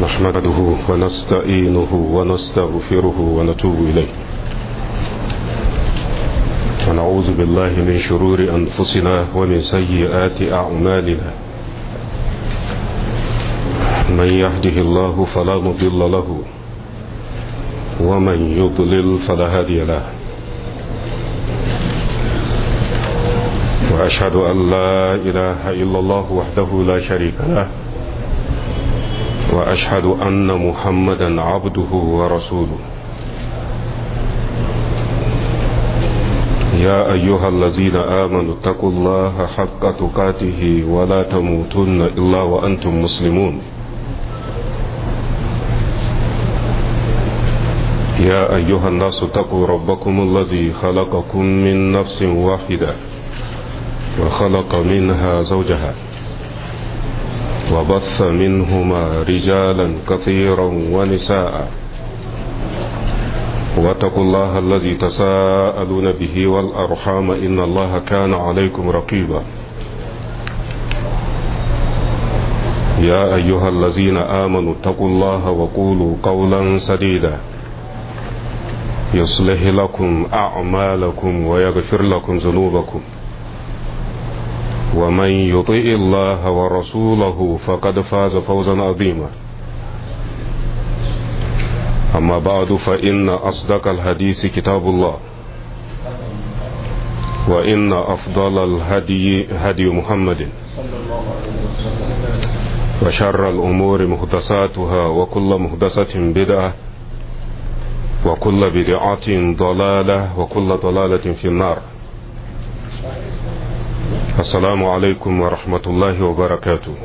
نحمده ونستعينه ونستغفره ونتوب إليه ونعوذ بالله من شرور أنفسنا ومن سيئات أعمالنا من يهده الله فلا مضل له ومن يضلل فلا هادي له وأشهد أن لا إله إلا الله وحده لا شريك له وأشهد أن محمدا عبده ورسوله يا أيها الذين آمنوا اتقوا الله حق تقاته ولا تموتن إلا وأنتم مسلمون يا أيها الناس اتقوا ربكم الذي خلقكم من نفس واحدة وخلق منها زوجها وبث منهما رجالا كثيرا ونساء واتقوا الله الذي تساءلون به والأرحام إن الله كان عليكم رقيبا يا أيها الذين آمنوا اتقوا الله وقولوا قولا سديدا يصلح لكم أعمالكم ويغفر لكم ذنوبكم ومن يطيع الله ورسوله فقد فاز فوزا عظيما أما بعد فإن أصدق الحديث كتاب الله وإن أفضل الهدي هدي محمد وشر الأمور محدثاتها وكل محدثة بدعة وكل بدعة ضلالة وكل ضلالة في النار السلام عليكم ورحمة الله وبركاته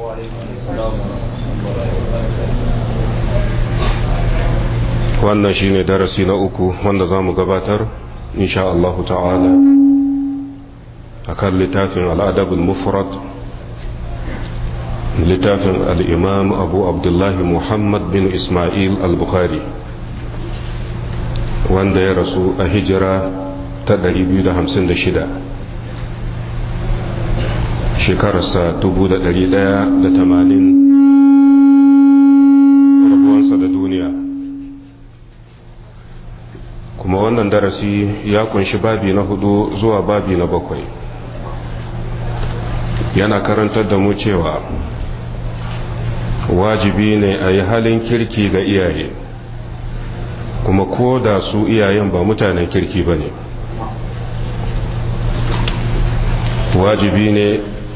wannan shine darasi na uku wanda za mu gabatar insha Allah ta'ala a kan littafin al'adabul mufrad littafin al'imam abu abdullahi muhammad bin ismail al-bukhari wanda ya rasu a hijira ta 256 shekararsa 1180 rabuwansa da duniya kuma wannan darasi ya kunshi babi na hudu zuwa babi na bakwai yana karantar da mu cewa wajibi ne a yi halin kirki ga iyaye kuma ko da su iyayen ba mutanen kirki ba ne wajibi ne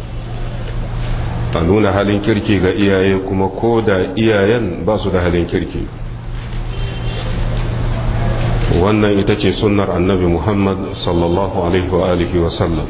a nuna halin kirki ga iyaye kuma ko da iyayen ba su da halin kirki wannan ita ce sunnar annabi muhammad sallallahu alaihi wa alihi wa sallam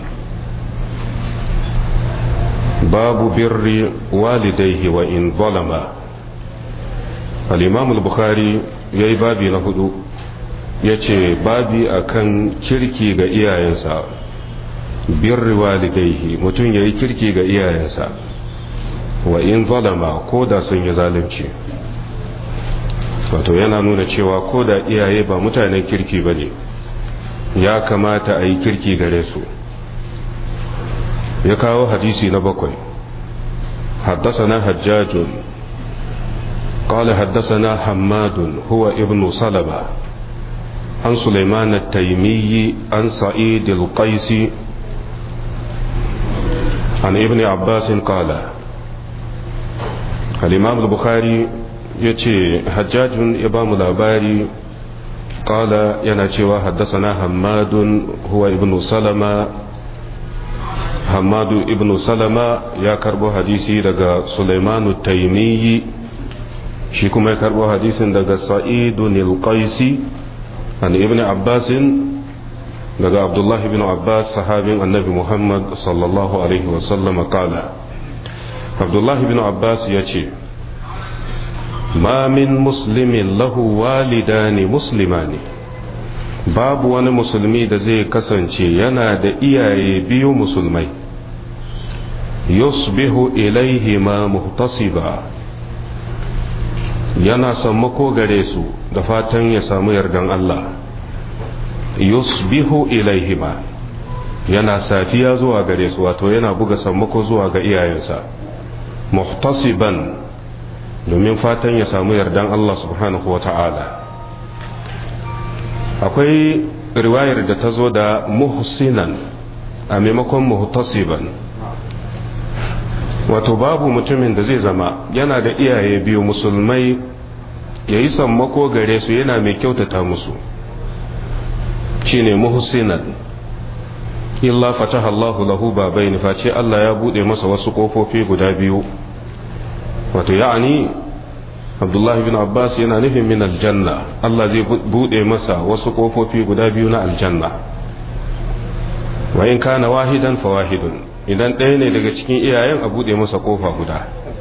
babu birri walidaihi wa in zalama al-imam al-bukhari yayi babi na hudu yace babi akan kirki ga iyayensa birri walidaihi mutum yayi kirki ga iyayensa wa in zalama ko da sun yi zalunci wato yana nuna cewa ko da iyaye ba mutanen kirki ba ne ya kamata a yi kirki gare su ya kawo hadisi na bakwai حدثنا حجاج قال حدثنا حماد هو ابن سلمة عن سليمان التيمي عن سعيد القيس عن ابن عباس قال الإمام البخاري يتي حجاج إمام الأباري قال يناتي حدثنا حماد هو ابن سلمة حماد ابن سلمة يا كربو حديثي دغا سليمان التيمي shi kuma ya karbo hadisin daga sa'idun al-qaisi an ibn abbas daga abdullahi ibn abbas sahabin annabi muhammad sallallahu alaihi wasallam kala abdullahi ibn abbas ya ce ma min muslimin lahu walidani muslimani babu wani musulmi da zai kasance yana da iyaye biyu musulmai yusbihu ilaihi ma muhtasiba yana sammako gare su da fatan ya samu yardan Allah yusbihu ilaihima yana safiya zuwa gare su wato yana buga sammako zuwa ga iyayensa muhtasiban domin fatan ya samu yardan Allah subhanahu wa ta'ala akwai riwayar da ta zo da muhsinan a maimakon muhtasiban wato babu mutumin da zai zama yana da iyaye biyu musulmai ya yi sammako gare su yana mai kyautata musu shine muhsinan illa fataha Allahu lahu babaini face Allah ya bude masa wasu kofofi guda biyu wato ya'ani Abdullah bin Abbas yana nufin min aljanna Allah zai bude masa wasu kofofi guda biyu na aljanna wa in kana wahidan fa wahidun idan ɗaya ne daga cikin iyayen a bude masa kofa guda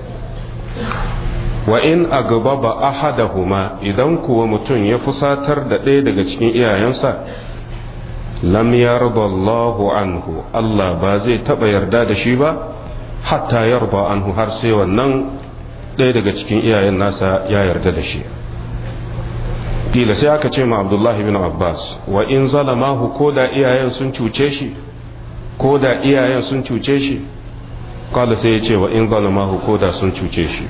wa in agbaba ahadahuma idan kuwa mutum ya fusatar da ɗaya daga cikin iyayensa lam yarda Allahu anhu Allah ba zai taba yarda da shi ba hatta yarda anhu har sai wannan ɗaya daga cikin iyayen nasa ya yarda da shi kila sai aka ce ma Abdullah ibn Abbas wa in zalamahu ko da iyayen sun cuce shi ko da iyayen sun cuce shi kala sai ya ce wa in zalamahu ko da sun cuce shi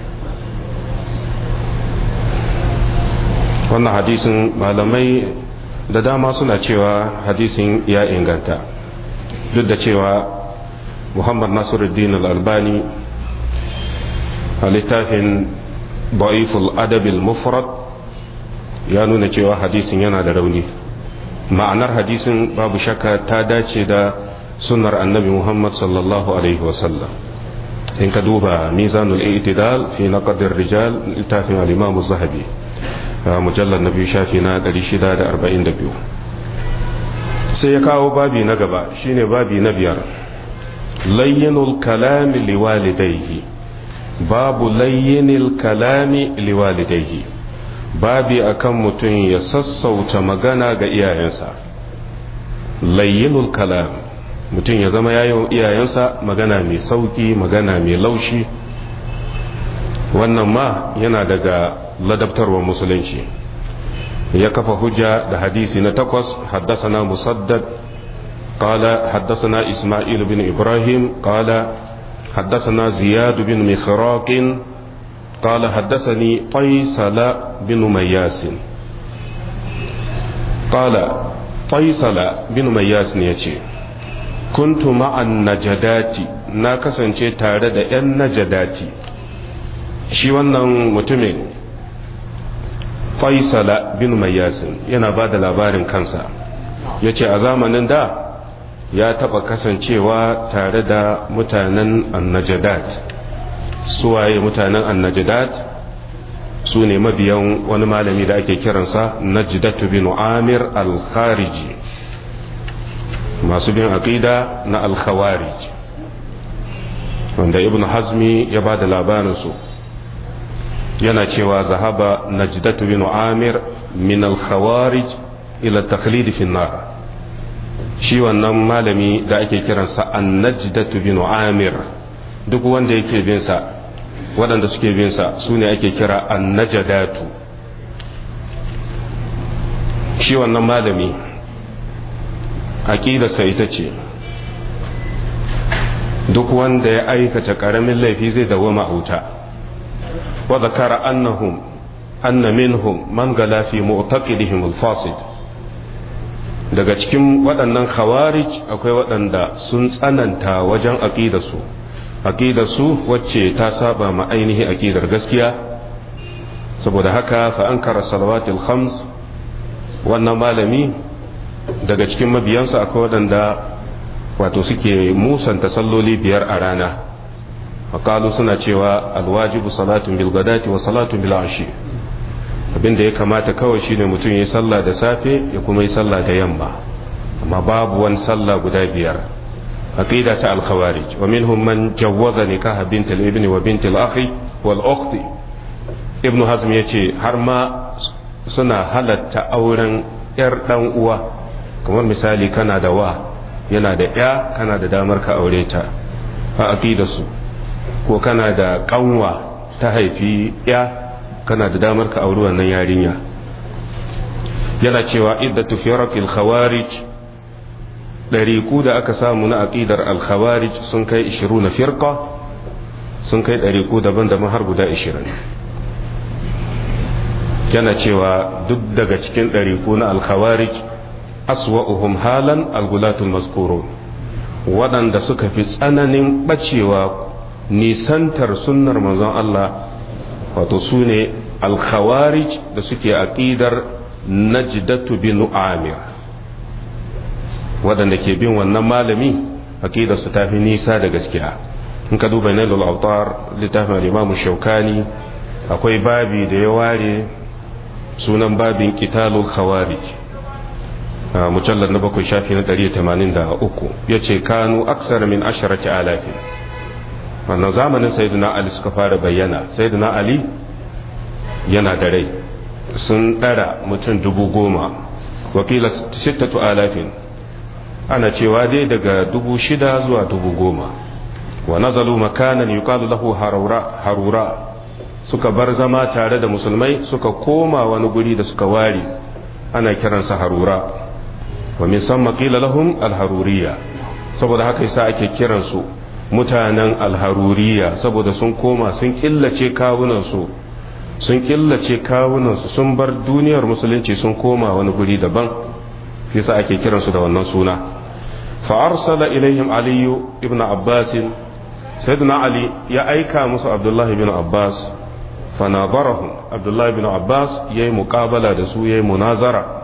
wannan hadisin malamai da dama suna cewa hadisin ya inganta duk da cewa muhammad nasiruddin al-albani a littafin ba'iful adabil mufrad ya nuna cewa hadisin yana da rauni ma'anar hadisin babu shakka ta dace da sunnar annabi muhammad sallallahu alaihi wasallam in ka duba mizanul i'tidal fi naqdir rijal littafin al-imam az-zahabi mujallar na biyu shafi na 642 sai ya kawo babi na gaba shine babi na biyar layyinul kalami liwalidaihi babu layyinil kalami liwalidaihi babi akan mutum ya sassauta magana ga iyayensa layyinul kalam mutum ya zama yayin iyayensa magana mai sauki magana mai laushi wannan ma yana daga ladabtarwar musulunci ya kafa hujja da hadisi na takwas haddasana musaddad قال حدثنا إسماعيل بن إبراهيم قال حدثنا زياد بن مخراق قال حدثني قيصل بن مياس قال قيصل بن مياس يتي كنت مع النجدات ناكسن تارد أن نجداتي shi wannan mutumin faisala bin mayyasin yana ba da labarin kansa ya ce a zamanin da ya taɓa kasancewa tare da mutanen annajadat suwaye mutanen annajadat su ne mabiyan wani malami da ake kiransa najdatu bin amir al-khariji masu bin aqida na al-khawarij wanda ibn hazmi ya ba da labarinsu yana cewa zahaba najdatu bin amir min al-khawarij ila taqlid fi nar shi wannan malami da ake kiransa an-najdatu bin amir duk wanda yake bin sa waɗanda suke bin sa su ne ake kira an-najdatu shi wannan malami aqidarsa ita ce duk wanda ya aikata ƙaramin laifi zai dawoma a wuta وذكر أنهم أن منهم من غلا في معتقدهم الفاسد daga cikin waɗannan khawarij akwai waɗanda sun tsananta wajen aƙidarsu aƙidarsu wacce ta saba ma ainihin aƙidar gaskiya saboda haka fa an kara salawatul khams wannan malami daga cikin mabiyansa akwai waɗanda wato suke musanta salloli biyar a rana faƙalu suna cewa alwajibu salatun bil gadati wa salatun bil ashi abin da ya kamata kawai shine mutum ya sallah da safe ya kuma yi sallah da yamma amma babu wani sallah guda biyar aqida ta al-khawarij wa minhum man jawwaza nikaha bint al-ibn wa bint al-akhi wal ukhti ibn hazm yace har ma suna halatta auren yar dan uwa kamar misali kana da wa yana da ya kana da damar ka aure ta a aqidarsu ko kana da kanwa ta haifi ya kana da damar ka auri wannan yarinya yana cewa iddatu firaqil khawarij dariku da aka samu na aqidar al khawarij sun kai 20 firqa sun kai dariku daban-daban har guda 20 yana cewa duk daga cikin ɗariku na alkhawarij aswa'uhum halan algulatul mazkurun waɗanda suka fi tsananin ɓacewa nisantar sunnar manzon Allah wato su ne alkhawarij da suke aƙidar najdatu bin amir waɗanda ke bin wannan malami aƙidar su tafi nisa da gaskiya in ka duba nailul autar littafin al-imam shaukani akwai babi da ya ware sunan babin qitalul khawarij mujallar na bakwai shafi na 183 yace kanu aksara min asharati alafin wannan zamanin sayyidina ali suka fara bayyana sayyidina ali yana da rai sun ɗara mutum dubu goma wakila sittatu alafin ana cewa dai daga dubu shida zuwa dubu goma wa nazalu makanan yuqalu lahu harura harura suka bar zama tare da musulmai suka koma wani guri da suka ware ana kiransa harura wa min samma qila lahum alharuriya saboda haka yasa ake kiransu mutanen alharuriya saboda sun koma sun killace kawunansu sun killace kawunansu sun bar duniyar musulunci sun koma wani guri daban yasa ake kiransu da wannan suna fa arsala ilaihim aliyu ibn abbas sayyidina ali ya aika musu abdullahi ibn abbas fa nabarahum abdullahi ibn abbas yayi muqabala da su yayi munazara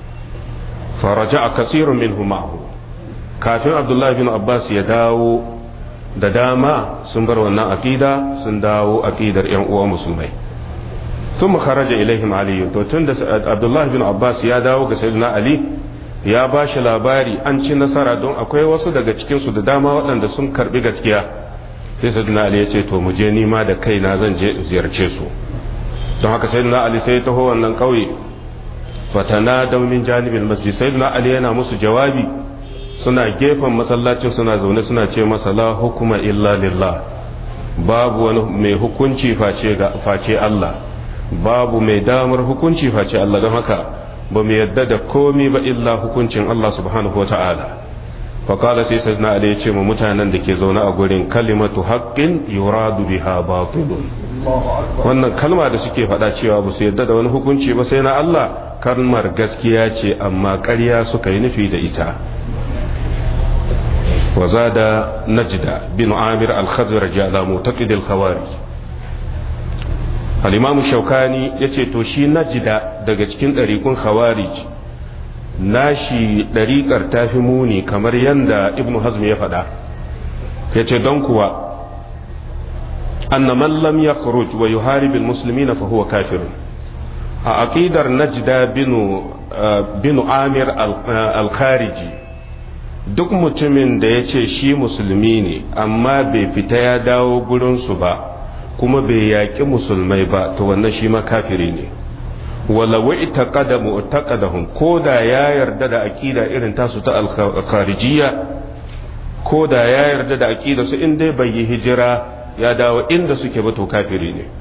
fa raja'a kasirun minhum ma'ahu kafin abdullahi ibn abbas ya dawo da dama sun bar wannan aqida sun dawo aqidar yan uwa musulmai ثم خرج إليهم علي to tun da Abdullah bin Abbas ya dawo ga Sayyidina Ali ya ba shi labari an ci nasara don akwai wasu daga cikin su da dama waɗanda sun karbi gaskiya sai Sayyidina Ali ya ce to mu je ni ma da kaina zan je in ziyarce su don haka Sayyidina Ali sai ya taho wannan kauye fatana da min janibin masjid Sayyidina Ali yana musu jawabi suna gefen masallacin suna zaune suna ce masa la hukuma illa lillah babu wani mai hukunci face ga face Allah babu mai damar hukunci face Allah don haka ba mu yadda da komi ba illa hukuncin Allah subhanahu wa ta'ala faƙala sai sai na ya ce ma mutanen da ke zaune a gurin kalimatu haƙƙin yuradu biha batilun wannan kalma da suke faɗa cewa ba su yadda da wani hukunci ba sai na Allah kalmar gaskiya ce amma ƙarya suka yi nufi da ita وزاد نجد بن عامر الخزرج على معتقد الخوارج al'imamu shaukani ya ce to shi najida daga cikin ɗariƙun khawarij nashi ɗariƙar ta fi muni kamar yadda ibnu hazm ya faɗa ya ce don kuwa anna man lam yakhruj wa yuharib almuslimin fa huwa kafir a aqidar najda binu binu amir al-khariji duk mutumin da ya ce shi musulmi ne amma bai fita ya dawo gurinsu ba kuma bai yaƙi musulmai ba to wannan shi ma kafiri ne walawa itaqada mu'taqadahum ko da ya yarda da aqida irin tasu ta al-kharijiyya ko da ya yarda da aqida su in dai bai yi hijira ya dawo inda suke ba to kafiri ne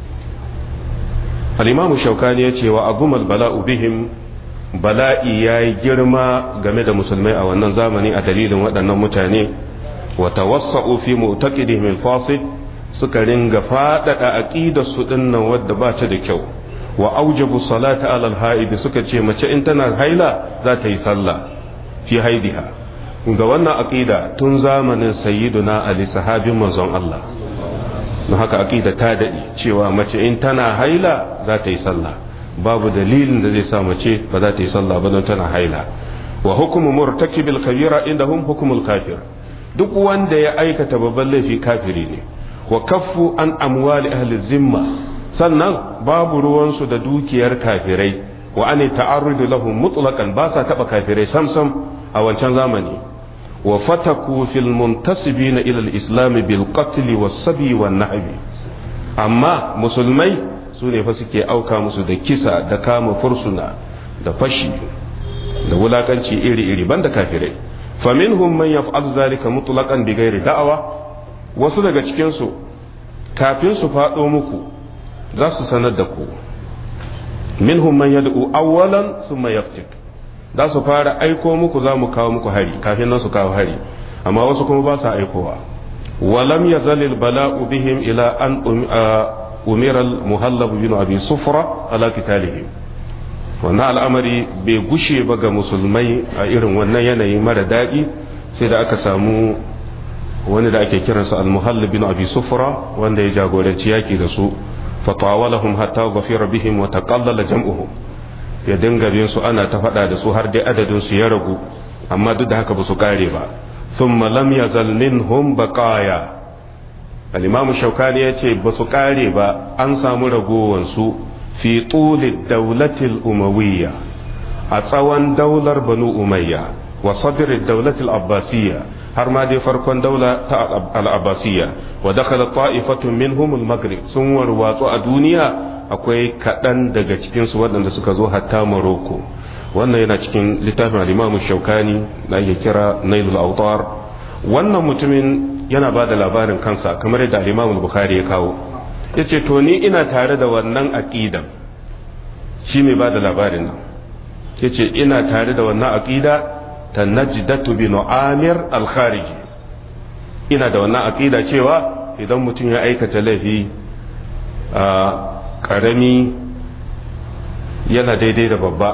al-imamu shaukani yace wa azumal bala'u bihim bala'i yayi girma game da musulmai a wannan zamani a dalilin waɗannan mutane wa tawassa'u fi mu'taqidihim al-fasid suka ringa faɗaɗa aƙidar su dinnan wadda ba ta da kyau wa aujabu salata alal haidi suka ce mace in tana haila za ta yi sallah fi haidiha ga wannan aqida tun zamanin sayyiduna ali sahabin manzon Allah don haka aqida ta dade cewa mace in tana haila za ta yi sallah babu dalilin da zai sa mace ba za ta yi sallah ba don tana haila wa hukmu murtakibil kabira indahum hukmul kafir duk wanda ya aikata babban laifi kafiri ne wa kaffu an amwali ahli zimma sannan babu ruwansu da dukiyar kafirai wa an ta'arrudu lahum mutlaqan ba sa taba kafirai samsam a wancan zamani wa fataku fil muntasibina ila al-islam bil qatl was sabi wan nahb amma musulmai su ne fa suke auka musu da kisa da kama fursuna da fashi da wulakanci iri-iri banda kafirai faminhum man yaf'al zalika mutlaqan bighairi da'awa wasu daga cikin su kafin su faɗo muku za su sanar da ku minhum man yad'u awwalan thumma yaftik za su fara aiko muku za mu kawo muku hari kafin nan su kawo hari amma wasu kuma ba sa aikowa walam yazal bala'u bihim ila an umira al-muhallab bin abi sufra ala qitalihim wannan al'amari bai gushe ba ga musulmai a irin wannan yanayi mara daɗi sai da aka samu wani da ake kiransa al-muhallab bin abi sufra wanda ya jagoranci yaki da su fatawalahum hatta ghafira bihim wa taqallala jam'uhum ya dinga bin su ana ta faɗa da su har dai adadin su ya ragu amma duk da haka ba su kare ba thumma lam yazal minhum baqaya al-imam shaukani yace ba su kare ba an samu ragowan su fi tuli dawlati al-umawiyya a tsawon daular banu umayya wa sadr ad-dawlati al-abbasiyya har ma dai farkon daula ta al-abbasiyya wa dakhala ta'ifatun minhum al-maghrib sun warwatsu a duniya akwai kaɗan daga cikinsu waɗanda suka zo hatta Morocco wannan yana cikin littafin al-Imam Shaukani da ake kira Nailul Awtar wannan mutumin yana ba da labarin kansa kamar yadda al-Imam Bukhari ya kawo yace to ni ina tare da wannan aqidan shi mai ba da labarin nan yace ina tare da wannan aqida ta Najdatu bin Amir al-Khariji ina da wannan aqida cewa idan mutum ya aikata laifi karami yana daidai da babba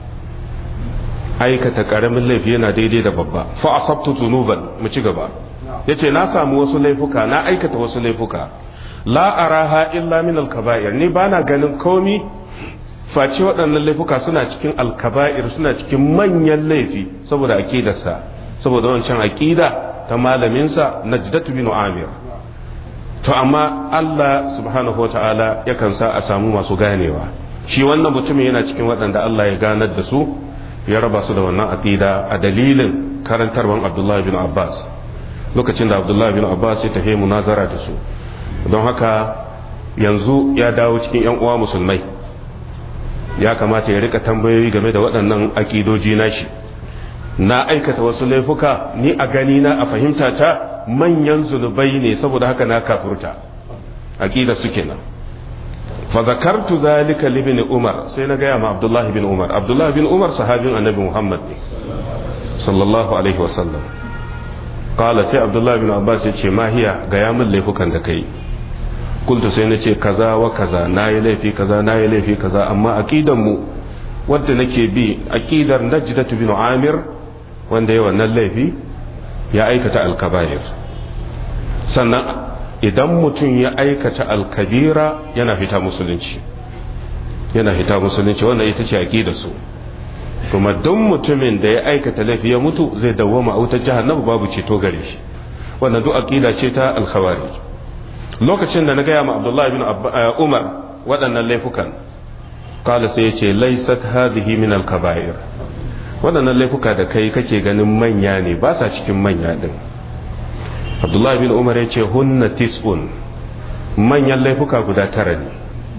aikata karamin laifi yana daidai da babba fa asabtu zunuban mu ci gaba yace na samu wasu laifuka na aikata wasu laifuka la araha illa min al-kaba'ir ni bana ganin komi face waɗannan laifuka suna cikin al-kaba'ir suna cikin manyan laifi saboda aqidarsa saboda wancan aqida ta malaminsa najdatu bin amir to amma Allah subhanahu wa ta'ala yakan sa a samu masu ganewa shi wannan mutumin yana cikin waɗanda Allah ya ganar da su ya raba su da wannan aqida a dalilin karantarwan Abdullah bin Abbas lokacin da Abdullah bin Abbas ya tafi munazara da su don haka yanzu ya dawo cikin yan uwa musulmai ya kamata ya rika tambayoyi game da waɗannan aqidoji nashi na aikata wasu laifuka ni a gani na a fahimta ta manyan zunubai ne saboda haka na kafurta aqida su kenan fa zakartu zalika li ibn umar sai na gaya ma abdullah bin umar abdullah bin umar sahabin annabi muhammad ne sallallahu alaihi wasallam qala sai abdullah bin abbas ya ce ma hiya ga ya min laifukan da kai kultu sai na ce kaza wa kaza nayi laifi kaza nayi laifi kaza amma aqidan mu wanda nake bi aqidar najdatu bin amir wanda ya wannan laifi ya aikata alkabair sannan idan mutum ya aikata alkabira yana fita musulunci yana fita musulunci wannan ita ce aqida su kuma duk mutumin da ya aikata laifi ya mutu zai dawwama a wutar jahannama babu ceto gare shi wannan duk aqida ce ta alkhawarij lokacin da na gaya ma abdullahi bin umar waɗannan laifukan kala sai ya ce laysat hadhihi min alkabair waɗannan laifuka da kai kake ganin manya ne ba sa cikin manya din abdullahi bin umar ya ce hunna tis'un manyan laifuka guda tara ne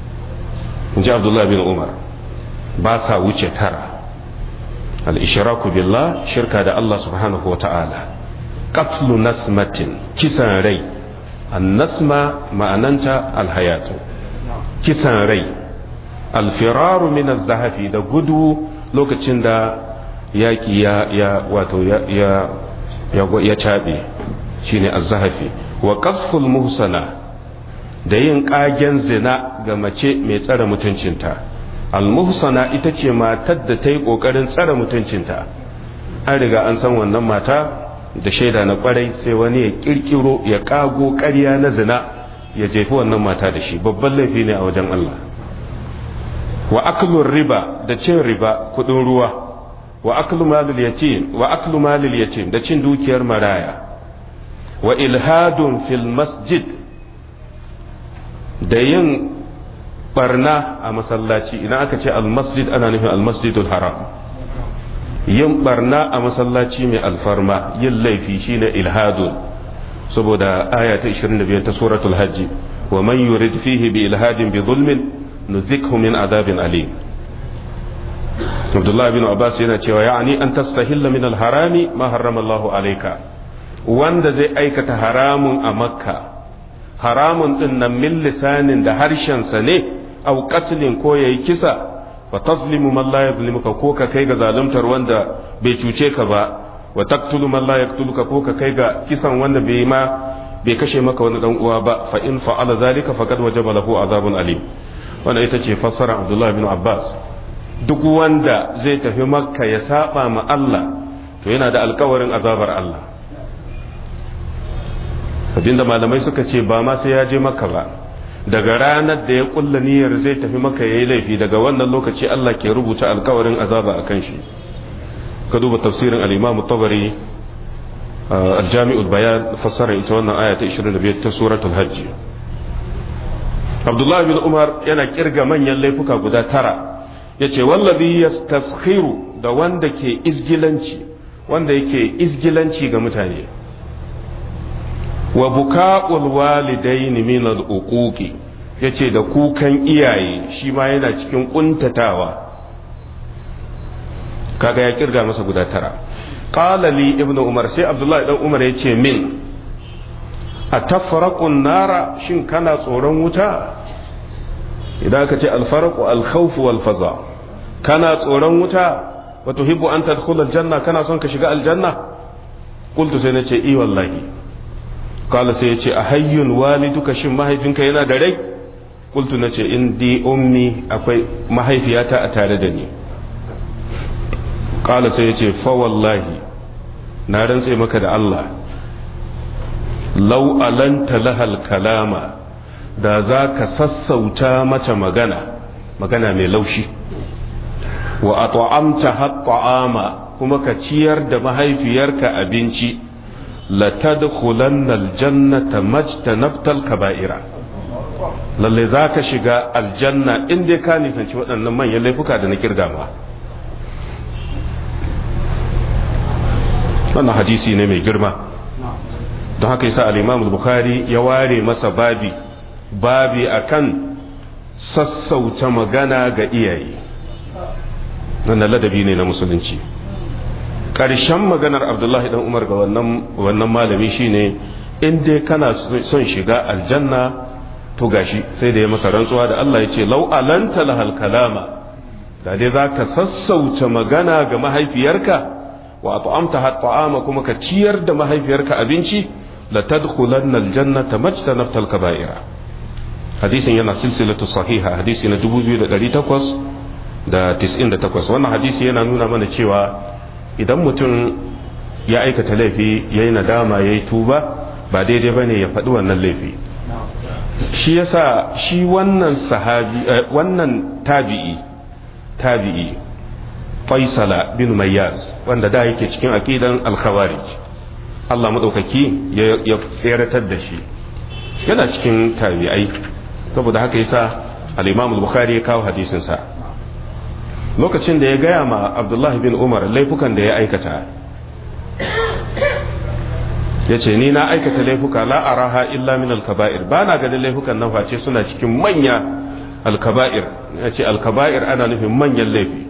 in ji abdullahi bin umar ba sa wuce tara al-ishraku billah shirka da Allah subhanahu wa ta'ala qatlu nasmatin kisan rai an-nasma ma'ananta al-hayatu kisan rai al-firaru min az-zahafi da gudu lokacin da yaki ya ya wato ya ya ya cabe shine az-zahafi wa qasful muhsana da yin kagen zina ga mace mai tsare mutuncinta al-muhsana ita ce matar da ta yi kokarin tsare mutuncinta an riga an san wannan mata da shaida na kwarai sai wani ya kirkiro ya kago ƙarya na zina ya jefi wannan mata da shi babban laifi ne a wajen Allah wa aklur riba da cin riba kudin ruwa wa aklu malil yatim wa aklu malil yatim da cin dukiyar maraya wa ilhadun fil masjid da yin barna a masallaci idan aka ce almasjid ana nufin almasjidul haram yin barna a masallaci mai alfarma yin laifi shine ilhadun saboda aya ta 25 ta suratul hajji wa man yurid fihi bi ilhadin bi zulmin nuzikhu min adabin alim Abdullah bin Abbas yana cewa ya'ani an tastahilla min al-harami ma harrama Allahu alayka wanda zai aikata haramun a makka haramun din nan min lisanin da harshensa ne au qatlin ko yayi kisa wa tazlimu man la yuzlimuka ko ka kai ga zaluntar wanda bai cuce ka ba wa taqtulu man la yaqtuluka ko ka kai ga kisan wanda bai ma bai kashe maka wani dan uwa ba fa in fa'ala zalika faqad wajaba lahu azabun alim wannan ita ce fassara Abdullah bin Abbas duk wanda zai tafi makka ya saba ma Allah to yana da alkawarin azabar Allah abinda malamai suka ce ba ma sai ya je makka ba daga ranar da ya kulla niyyar zai tafi makka yayi laifi daga wannan lokaci Allah ke rubuta alkawarin azaba akan shi ka duba tafsirin al-Imam tabari al-Jami'ul Bayan fassara ita wannan aya ta 25 ta suratul Hajj Abdullah bin Umar yana kirga manyan laifuka guda tara yace wallazi yastaskhiru da wanda ke izgilanci wanda yake izgilanci ga mutane wa buka'ul walidaini min al-uquqi yace da kukan iyaye shi ma yana cikin kuntatawa kaga ya kirga masa guda tara qala li ibnu umar sai abdullahi dan umar yace min atafraqun nara shin kana tsoron wuta idan aka ce alfarqu alkhawf wal faza kana tsoron wuta wa tuhibbu an tadkhula aljanna kana son ka shiga aljanna qultu sai nace i wallahi qala sai yace ahayyun waliduka shin mahaifinka yana da rai qultu nace indi ummi akwai mahaifiyata a tare da ni qala sai yace fa wallahi na rantse maka da Allah law alanta lahal kalama da za ka sassauta mata magana magana mai laushi wa at'amta hatta'ama kuma ka ciyar da mahaifiyarka abinci la tadkhulanna aljannata majtanabtal kaba'ira lalle za ka shiga aljanna in dai ka nisanci waɗannan manyan laifuka da na kirga ma wannan hadisi ne mai girma don haka yasa al-Imam bukhari ya ware masa babi babi akan sassauta magana ga iyaye wannan ladabi ne na musulunci ƙarshen maganar abdullahi dan umar ga wannan malami shine in dai kana son shiga aljanna to gashi sai da ya masa rantsuwa da Allah ya ce lau alanta lahal kalama da dai za ka sassauta magana ga mahaifiyarka wa at'amta ta'ama kuma ka ciyar da mahaifiyarka abinci la tadkhulanna aljannata majtanaftal kaba'ira hadisin yana silsilatu sahiha hadisi na 2898 wannan hadisi yana nuna mana cewa idan mutum ya aikata laifi ya yi nadama ya yi tuba ba daidai ba ne ya faɗi wannan laifi shi yasa shi wannan sahabi wannan tabi'i tabi'i faisala bin mayyaz wanda da yake cikin aqidan al-khawarij Allah madaukaki ya tseratar da shi yana cikin tabi'ai saboda haka yasa al-Imam al-Bukhari ya kawo hadisin sa lokacin da ya gaya ma Abdullah bin Umar laifukan da ya aikata yace ni na aikata laifuka la araha illa min al-kaba'ir ba na ganin laifukan nan face suna cikin manya al-kaba'ir yace al-kaba'ir ana nufin manyan laifi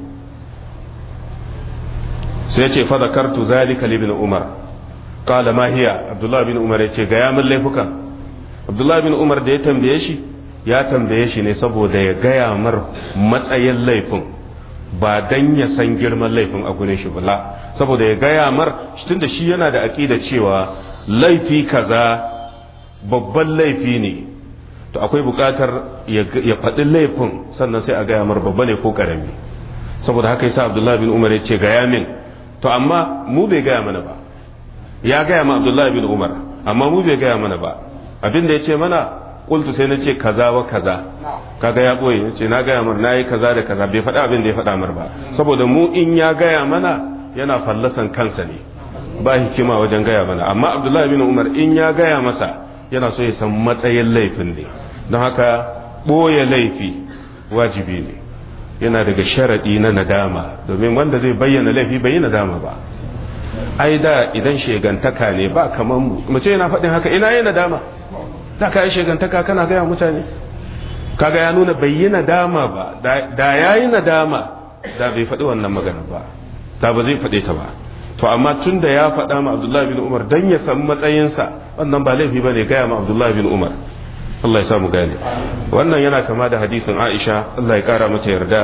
sai yace fa zakartu zalika li ibn Umar qala ma hiya Abdullah bin Umar yace ga ya min laifukan Abdullah bin Umar da ya tambaye shi ya tambaye shi ne saboda ya gaya mar matsayin laifin ba dan ya san girman laifin a gurin shi bala saboda ya gaya mar tunda shi yana da aqida cewa laifi kaza babban laifi ne to akwai bukatar ya faɗi laifin sannan sai a gaya mar babba ne ko karami saboda haka yasa Abdullah bin Umar ya ce gaya min to amma mu bai gaya mana ba ya gaya ma Abdullah bin Umar amma mu bai gaya mana ba abin da ya ce mana kultu sai na ce kaza wa kaza kaga ya boye ya ce na gaya mar na yi kaza da kaza bai faɗa abin da ya faɗa mar ba saboda mu in ya gaya mana yana fallasan kansa ne ba hikima wajen gaya mana amma abdullahi bin umar in ya gaya masa yana so ya san matsayin laifin ne don haka ɓoye laifi wajibi ne yana daga sharaɗi na nadama domin wanda zai bayyana laifi bai yi nadama ba ai da idan shegantaka ne ba kamar mu mace yana faɗin haka ina yi nadama da ka yi shegantaka kana gaya mutane kaga ya nuna bai yi nadama ba da ya yi nadama da bai faɗi wannan magana ba da ba zai faɗe ta ba to amma tun da ya faɗa ma abdullahi bin umar dan ya san matsayinsa wannan ba laifi ba ne gaya ma abdullahi bin umar Allah ya samu gane wannan yana kama da hadisin aisha Allah ya kara mata yarda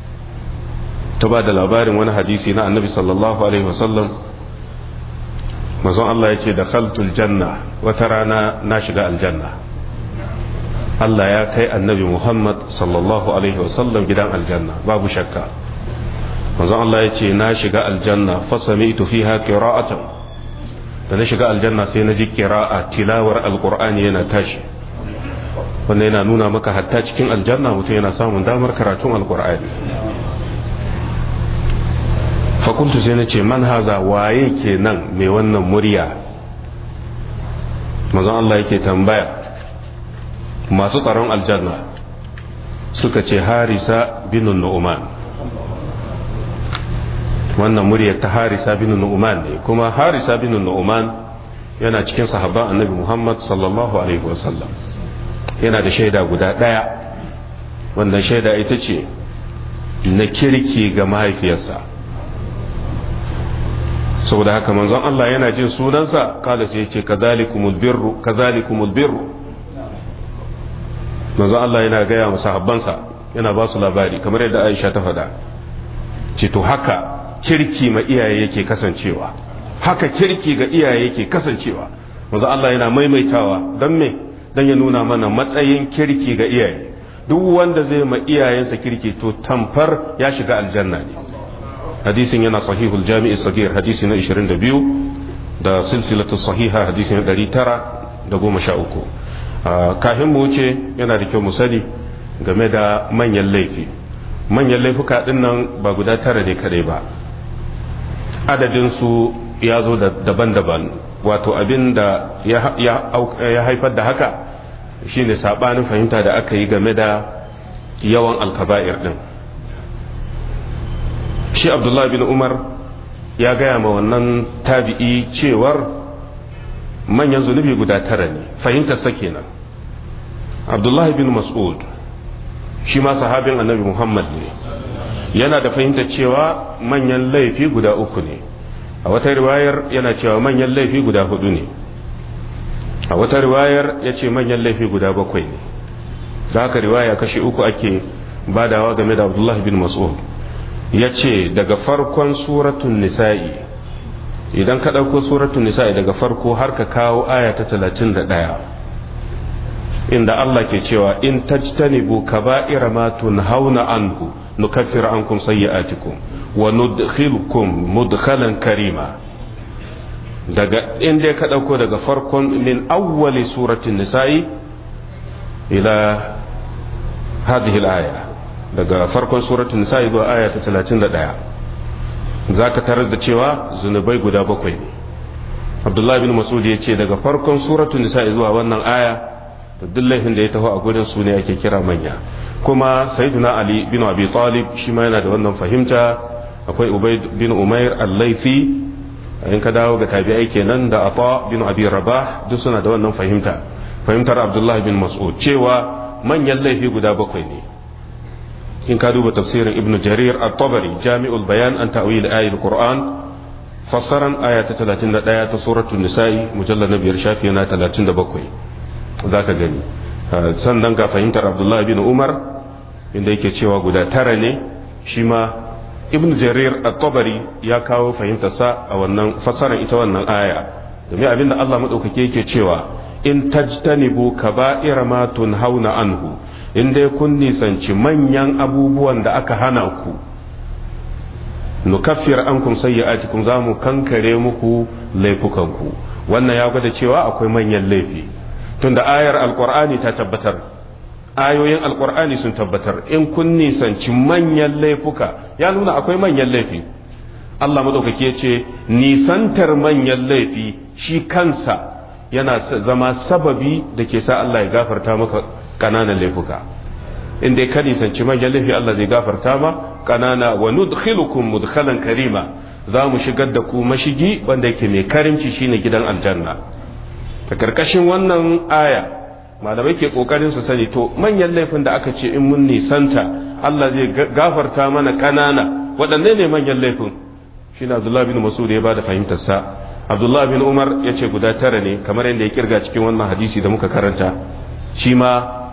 ta ba da labarin wani hadisi na annabi sallallahu alaihi wasallam mazan Allah ya ce da khaltul janna wata rana na shiga aljanna Allah ya kai annabi Muhammad sallallahu alaihi wasallam gidan aljanna babu shakka mazan Allah ya ce na shiga aljanna fasami ito fiha qira'atan da na shiga aljanna sai na ji qira'a tilawar alqur'ani yana tashi wanda yana nuna maka hatta cikin aljanna mutum yana samun damar karatun alqur'ani fakuntu sai na ce man haza waye kenan mai wannan murya mazan Allah yake tambaya masu tsaron aljanna suka ce harisa bin nu'man wannan muryar ta harisa bin nu'man ne kuma harisa bin nu'man yana cikin sahabban annabi muhammad sallallahu alaihi wasallam yana da shaida guda ɗaya wannan shaida ita ce na kirki ga mahaifiyarsa saboda haka manzon Allah yana jin sunansa kala sai ce kazalikumul birru kazalikumul birru manzon Allah yana gaya wa sahabbansa yana ba su labari kamar yadda Aisha ta faɗa ce to haka kirki ma iyaye yake kasancewa haka kirki ga iyaye yake kasancewa manzon Allah yana maimaitawa don me dan ya nuna mana matsayin kirki ga iyaye duk wanda zai ma iyayensa kirki to tamfar ya shiga aljanna ne hadisin yana sahihul jami'i sagir hadisi na 22 da silsilatu sahiha hadisi na 913 kafin mu wuce yana da kyau mu sani game da manyan laifi manyan laifuka din nan ba guda tara ne kadai ba adadin su ya zo daban-daban wato abin da ya haifar da haka shine sabanin fahimta da aka yi game da yawan alkaba'ir din shi abdullahi bin umar ya gaya ma wannan tabi'i cewar manyan zunubi guda tara ne fahimtarsa kenan abdullahi bin mas'ud shi ma sahabin annabi muhammad ne yana da fahimtar cewa manyan laifi guda uku ne a wata riwayar yana cewa manyan laifi guda hudu ne a wata riwayar ya ce manyan laifi guda bakwai ne da haka riwaya kashi uku ake badawa game da abdullahi bin mas'ud ya ce daga farkon suratun nisa'i idan ka ɗauko suratun nisa'i daga farko har ka kawo aya ta talatin da ɗaya inda Allah ke cewa in tajtanibu kaba'ira ma tunhauna anhu nukaffir ankum sayyi'atikum wa nudkhilukum mudkhalan karima daga inda ka ɗauko daga farkon min awwali suratun nisa'i ila hadhihi al-aya daga farkon suratun nisa'i zuwa aya ta 31 zaka tarar da cewa zunubai guda bakwai ne Abdullahi bin Mas'ud ya ce daga farkon suratun nisa'i zuwa wannan aya da duk laifin da ya taho a gurin su ne ake kira manya kuma sayyiduna Ali bin Abi Talib shi ma yana da wannan fahimta akwai Ubayd bin Umair al-Laifi in ka dawo ga tabi'ai kenan da Ata bin Abi Rabah duk suna da wannan fahimta fahimtar Abdullahi bin Mas'ud cewa manyan laifi guda bakwai ne in ka duba tafsirin ibnu jarir at-tabari jami'ul bayan an ta'wil ayatul qur'an fassaran aya ta 31 ta suratul nisa'i mujallal na biyar shafi na 37 zaka gani sannan ga fahimtar abdullahi bin umar inda yake cewa guda tara ne shi ma ibnu jarir at-tabari ya kawo fahimtarsa a wannan fassaran ita wannan aya domin abinda Allah madaukake yake cewa in tajtanibu kaba'ira ma tunhauna anhu in dai kun nisanci manyan abubuwan da aka hana ku nukaffir ankum sayyi'atikum za mu kankare muku laifukanku wannan ya gwada cewa akwai manyan laifi tunda ayar alqur'ani ta tabbatar ayoyin alqur'ani sun tabbatar in kun nisanci manyan laifuka ya nuna akwai manyan laifi Allah madaukaki ya ce nisantar manyan laifi shi kansa yana zama sababi da ke sa Allah ya gafarta maka kananan laifuka in dai ka nisanci manyan laifi Allah zai gafarta ma kanana wa nudkhilukum mudkhalan karima za mu shigar da ku mashigi wanda yake mai karimci shine gidan aljanna ta karkashin wannan aya malamai ke kokarin su sani to manyan laifin da aka ce in mun nisanta Allah zai gafarta mana kanana waɗanne ne manyan laifin shine Abdullah bin Mas'ud ya bada fahimtar sa Abdullah bin Umar ya ce guda tara ne kamar yadda ya kirga cikin wannan hadisi da muka karanta shi ma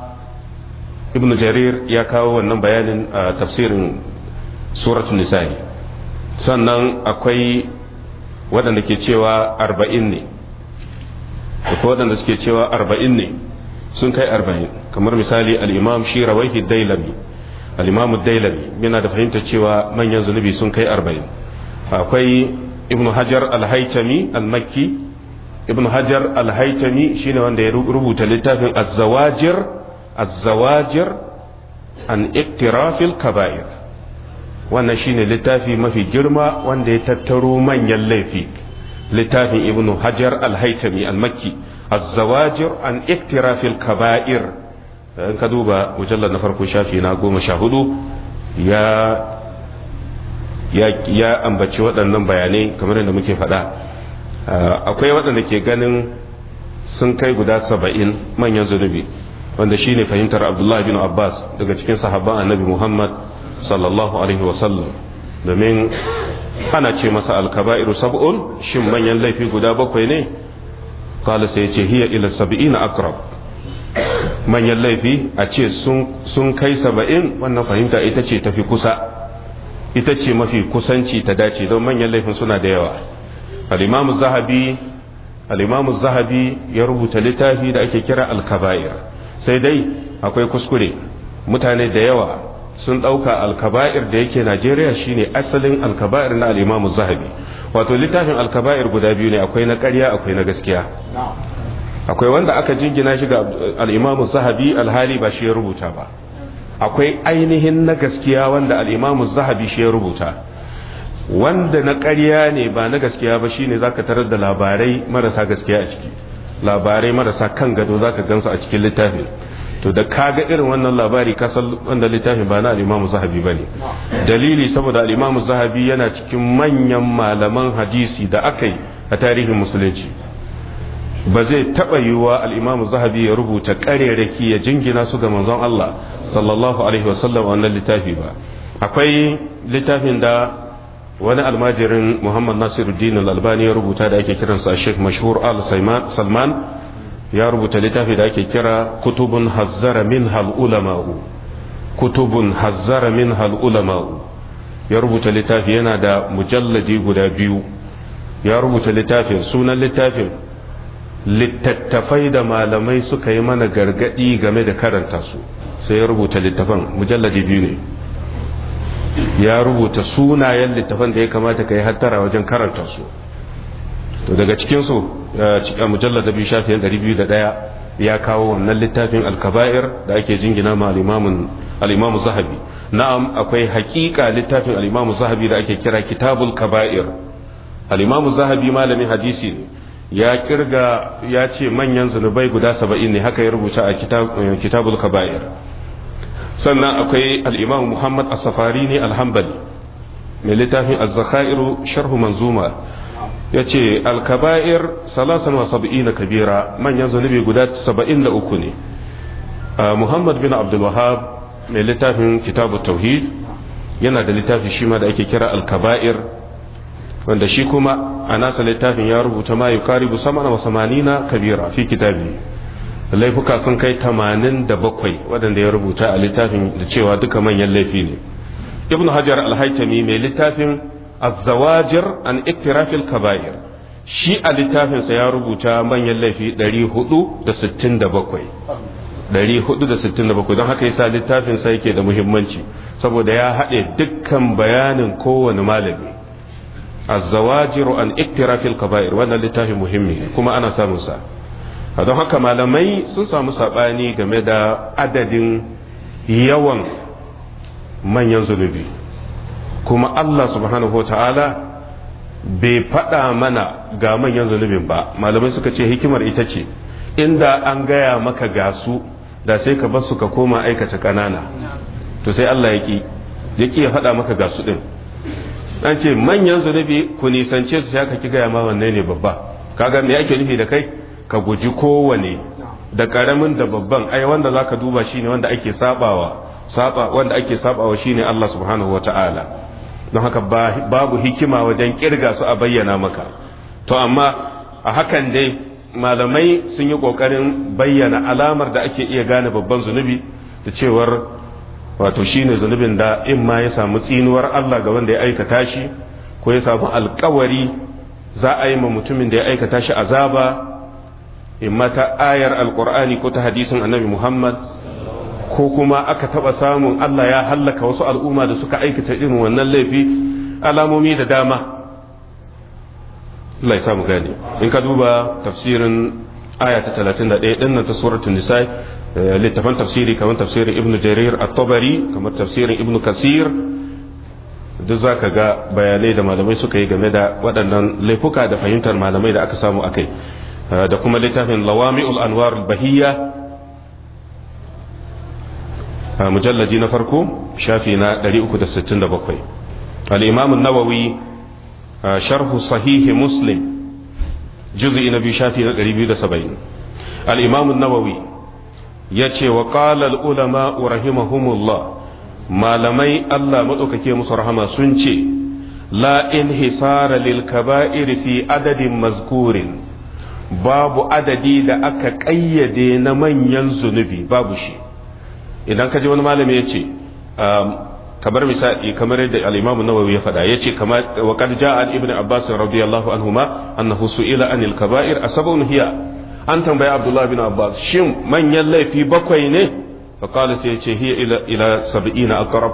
ibn jarir ya kawo wannan bayanin a tafsirin suratul nisa'i sannan akwai waɗanda ke cewa arba'in ne akwai waɗanda suke cewa arba'in ne sun kai arba'in kamar misali al'imam shi rawaihi dailami al'imam dailami yana da fahimtar cewa manyan zunubi sun kai arba'in akwai ibnu hajar al-haitami al-makki ibnu hajar al-haitami shine wanda ya rubuta littafin az-zawajir az-zawajir an iktirafil kaba'ir wannan shine littafi mafi girma wanda ya tattaro manyan laifi littafin ibnu hajar al-haitami al-makki az-zawajir an iktirafil kaba'ir in ka duba mujallar na farko shafi na goma sha hudu ya ya ambaci waɗannan bayanai kamar yadda muke faɗa akwai waɗanda ke ganin sun kai guda saba'in manyan zunubi wanda shine fahimtar abdullahi bin abbas daga cikin sahabban annabi muhammad sallallahu alaihi wasallam domin ana ce masa alkaba'iru sab'un shin manyan laifi guda bakwai ne kala sai ce hiya ila sab'ina akrab manyan laifi a ce sun kai saba'in wannan fahimta ita ce tafi kusa ita ce mafi kusanci ta dace don manyan laifin suna da yawa al-imamu zahabi al-imamu zahabi ya rubuta littafi da ake kira al-kaba'ir sai dai akwai kuskure mutane da yawa sun ɗauka alkaba'ir da yake najeriya shine asalin alkaba'ir na al'imamu zahabi wato littafin alkaba'ir guda biyu ne akwai na ƙarya akwai na gaskiya akwai wanda aka jingina shi ga al'imamu zahabi alhali ba shi ya rubuta ba akwai ainihin na gaskiya wanda al'imamu zahabi shi ya rubuta wanda na ƙarya ne ba na gaskiya ba shine zaka tarar da labarai marasa gaskiya a ciki labarai marasa kan gado zaka gansu a cikin littafin to da kaga irin wannan labari kasal wanda littafin ba na al-Imam Zahabi bane dalili saboda al-Imam Zahabi yana cikin manyan malaman hadisi da aka yi a tarihin musulunci ba zai taba yiwuwa al-Imam Zahabi ya rubuta ƙarerake ya jingina su ga manzon Allah sallallahu alaihi wasallam wannan littafi ba akwai littafin da wani almajirin Muhammad Nasiruddin al-Albani ya rubuta da ake kiransa Sheikh Mashhur Al-Salman ya rubuta littafi da ake kira kutubun hazzara min hal ulama'u kutubun hazzara min hal ulama'u ya rubuta littafi yana da mujalladi guda biyu ya rubuta littafin sunan littafin littattafai da malamai suka yi mana gargadi game da karanta su sai ya rubuta littafan mujalladi biyu ne ya rubuta sunayen littafan da ya kamata ka yi hattara wajen karanta su to daga cikinsu a mujallar da biyu shafiyan ɗari biyu da ɗaya ya kawo wannan littafin alkaba'ir da ake jingina ma al'imamu zahabi na'am akwai hakika littafin al'imamu zahabi da ake kira kitabul kaba'ir al'imamu zahabi malamin hadisi ne ya kirga ya ce manyan zunubai guda saba'in ne haka ya rubuta a kitabul kaba'ir sannan akwai al'imamu muhammad as-safari ne alhambali mai littafin az-zakhairu sharhu manzuma ya ce alkaba'ir salasan wa saba'ina kabira manyan zunubi guda saba'in da uku ne muhammad bin abdulwahab mai littafin kitabu tauhid yana da littafi shi ma da ake kira alkaba'ir wanda shi kuma a nasa littafin ya rubuta ma yi karibu samana wa samanina kabira fi kitabi laifuka sun kai tamanin da bakwai waɗanda ya rubuta a littafin da cewa duka manyan laifi ne ibn hajar alhaitami mai littafin الزواجر عن اقتراف الكبائر shi a littafinsa ya rubuta manyan laifi 467 467 don haka yasa littafinsa yake da muhimmanci saboda ya haɗe dukkan bayanin kowane malami azzawajiru an iktirafil kaba'ir wannan littafin muhimmi kuma ana samun sa don haka malamai sun samu saɓani game da adadin yawan manyan zunubi kuma Allah subhanahu ta'ala bai faɗa mana ga manyan zunubin ba malamai suka ce hikimar ita ce inda an gaya maka gasu da sai ka basu ka koma aikata ƙanana to sai Allah ya ƙi ya ƙi ya faɗa maka gasu ɗin an ce manyan zunubi ku nisance su sai aka ki gaya ma wanne ne babba kaga me ake nufi da kai ka guji kowane da ƙaramin da babban ai wanda zaka duba shine wanda ake sabawa saba wanda ake sabawa shine Allah subhanahu wata'ala don haka babu hikima wajen kirga su a bayyana maka to amma a hakan dai malamai sun yi kokarin bayyana alamar da ake iya gane babban zunubi da cewar wato shine zunubin da in ma ya samu tsinuwar Allah ga wanda ya aikata shi ko ya samu alkawari za a yi ma mutumin da ya aikata shi azaba in mata ayar alkur'ani ko ta hadisin annabi muhammad ko kuma aka taba samun allah ya hallaka wasu al'umma da suka aikata irin wannan laifi alamomi da dama Allah ya samu gane in ka duba tafsirin aya ta 31 din nan ta suratul nisa littafan tafsiri kamar tafsirin ibn jarir at-tabari kamar tafsirin ibn kasir duk za ka ga bayanai da malamai suka yi game da waɗannan laifuka da fahimtar malamai da aka samu akai da kuma littafin lawami'ul anwar bahiyya mujallaji na farko shafi na 367 al-imam an-nawawi sharhu sahihi muslim juz'i na biyu shafi na 270 al-imam an-nawawi yace wa qala al-ulama rahimahumullah malamai Allah maɗaukake musu rahama sun ce la in hisara lil kaba'ir fi adadin mazkurin babu adadi da aka ƙayyade na manyan zunubi babu shi idan ka ji wani malami ya ce kamar misali kamar yadda al-Imam Nawawi ya faɗa yace kamar wa qad ja'a ibn Abbas radiyallahu anhuma annahu su'ila anil kaba'ir asabun hiya an tambaya Abdullah bin Abbas shin manyan laifi bakwai ne فقال سيتي هي إلى إلى سبعين أقرب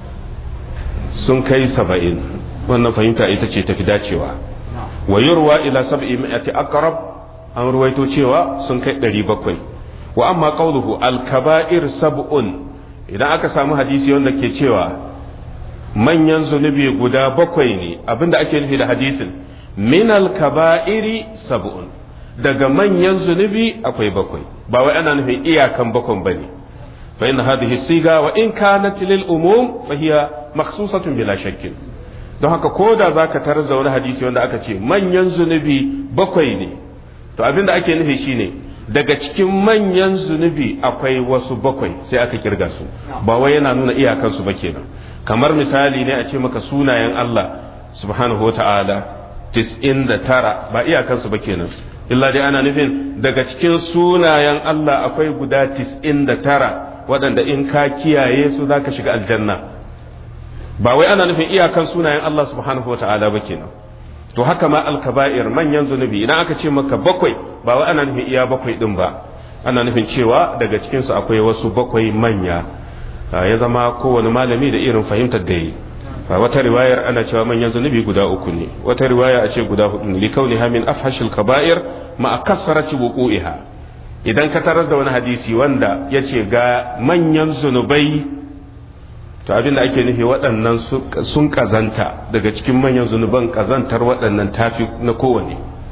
sun kai saba'in wannan fahimta ita ce tafi dacewa wa yurwa ila sab'i mi'ati aqrab an ruwaito cewa sun kai ɗari bakwai wa amma qawluhu al kaba'ir sab'un idan aka samu hadisi wanda ke cewa manyan zunubi guda bakwai ne abinda ake nufi da hadisin min al kaba'iri sab'un daga manyan zunubi akwai bakwai ba wai ana nufin iyakan bakwan bane فإن هذه الصيغة وإن كانت للأموم فهي مخصوصة بلا شك don haka ko da za ka tarar da wani hadisi wanda aka ce manyan zunubi bakwai ne to abin da ake nufi shine daga cikin manyan zunubi akwai wasu bakwai sai aka kirga su ba wai yana nuna iyakansu ba kenan kamar misali ne a ce maka sunayen Allah subhanahu wa ta'ala tis'in da tara ba iyakansu ba kenan illa dai ana nufin daga cikin sunayen Allah akwai guda tis'in da tara waɗanda in ka kiyaye su za ka shiga aljanna ba wai ana nufin iyakan sunayen Allah subhanahu wa ta'ala ba kenan to haka ma alkaba'ir manyan zunubi idan aka ce maka bakwai ba wai ana nufin iya bakwai din ba ana nufin cewa daga cikin su akwai wasu bakwai manya ya zama kowane malami da irin fahimtar da yi wata riwayar ana cewa manyan zunubi guda uku ne wata riwaya a ce guda hudu ne likauniha min afhashil kaba'ir ma kasarati wuqu'iha idan ka tarar da wani hadisi wanda ya ce ga manyan zunubai to abin da ake nufi waɗannan sun ƙazanta daga cikin manyan zunuban ƙazantar waɗannan tafi na kowane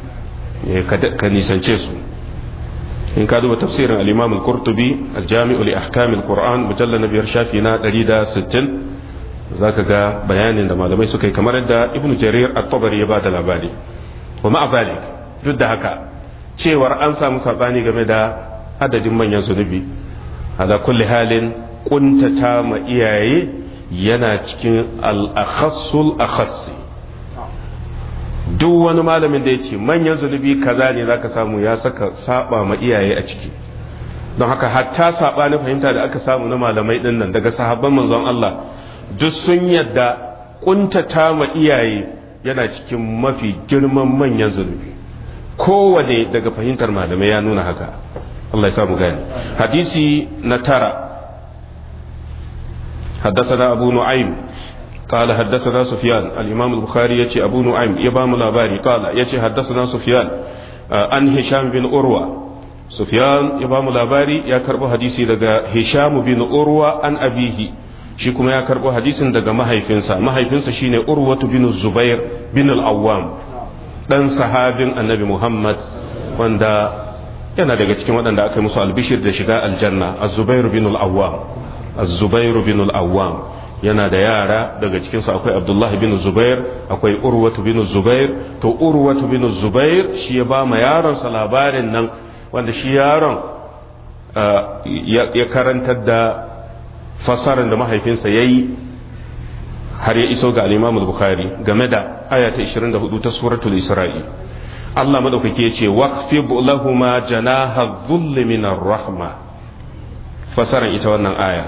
ka nisance su in ka duba tafsirin al-imam al-qurtubi al-jami'u li ahkam al-qur'an mujallal na biyar shafi na 160 zaka ga bayanin da malamai suka yi kamar yadda ibnu jarir at-tabari ya bada labari wa ma'a zalik duk da haka cewar an samu sabani game da adadin manyan zunubi ala kulli halin kuntata ma iyaye yana cikin al-akhassul akhassi duk wani malamin da ya ce manyan zunubi kaza ne zaka samu ya saka saba ma iyaye a ciki don haka hatta saba na fahimta da aka samu na malamai din nan daga sahabban manzon Allah duk sun yadda kuntata ma iyaye yana cikin mafi girman manyan zunubi kowane daga fahimtar malamai ya nuna haka Allah ya samu gani hadisi na tara حدثنا أبو نعيم قال حدثنا سفيان الإمام البخاري يتي أبو نعيم يبام لاباري قال يتي حدثنا سفيان عن هشام بن أروى سفيان يبام لاباري يا كربو حديثي لغا هشام بن أروى عن أبيه shi kuma ya karbo hadisin daga mahaifinsa mahaifinsa shine urwatu bin zubair bin al-awwam dan sahabin annabi muhammad wanda yana daga cikin waɗanda aka yi musu albishir da shiga aljanna az-zubair bin al-awwam az-zubair bin al-awwam yana da yara daga cikinsu akwai abdullah bin zubair akwai urwatu bin zubair to urwatu bin zubair shi ya ba ma yaronsa labarin nan wanda shi yaron ya karantar da fasarar da mahaifinsa ya yi har ya iso ga al-imam bukhari game da aya ta 24 ta suratul isra'i Allah madaukake ya ce waqfib lahuma janaha dhulli min rahma fasaran ita wannan aya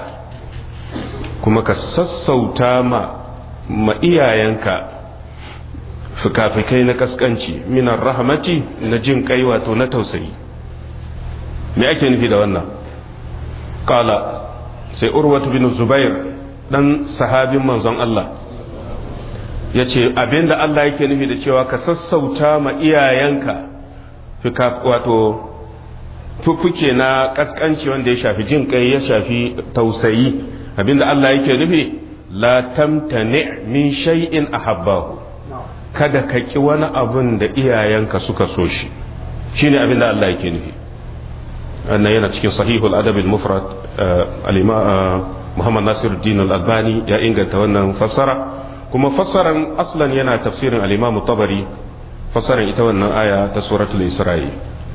kuma ka sassauta ma ma iyayenka fikafikai na kaskanci minar rahmati na jin kai wato na tausayi me ake nufi da wannan kala sai urwatu bin zubair dan sahabin manzon Allah ya ce abinda Allah yake nufi da cewa ka sassauta ma iyayenka wato fuffuke na kaskanci wanda ya shafi jin kai ya shafi tausayi abinda Allah yake nufi la tamtani min shay'in ahabbahu kada ka ki wani abun da iyayenka suka so shi shine abinda Allah yake nufi wannan yana cikin sahihul adab al-mufrad al-imam Muhammad Nasiruddin al-Albani ya inganta wannan fassara kuma fassaran aslan yana tafsirin al-imam tabari fassaran ita wannan aya ta suratul isra'i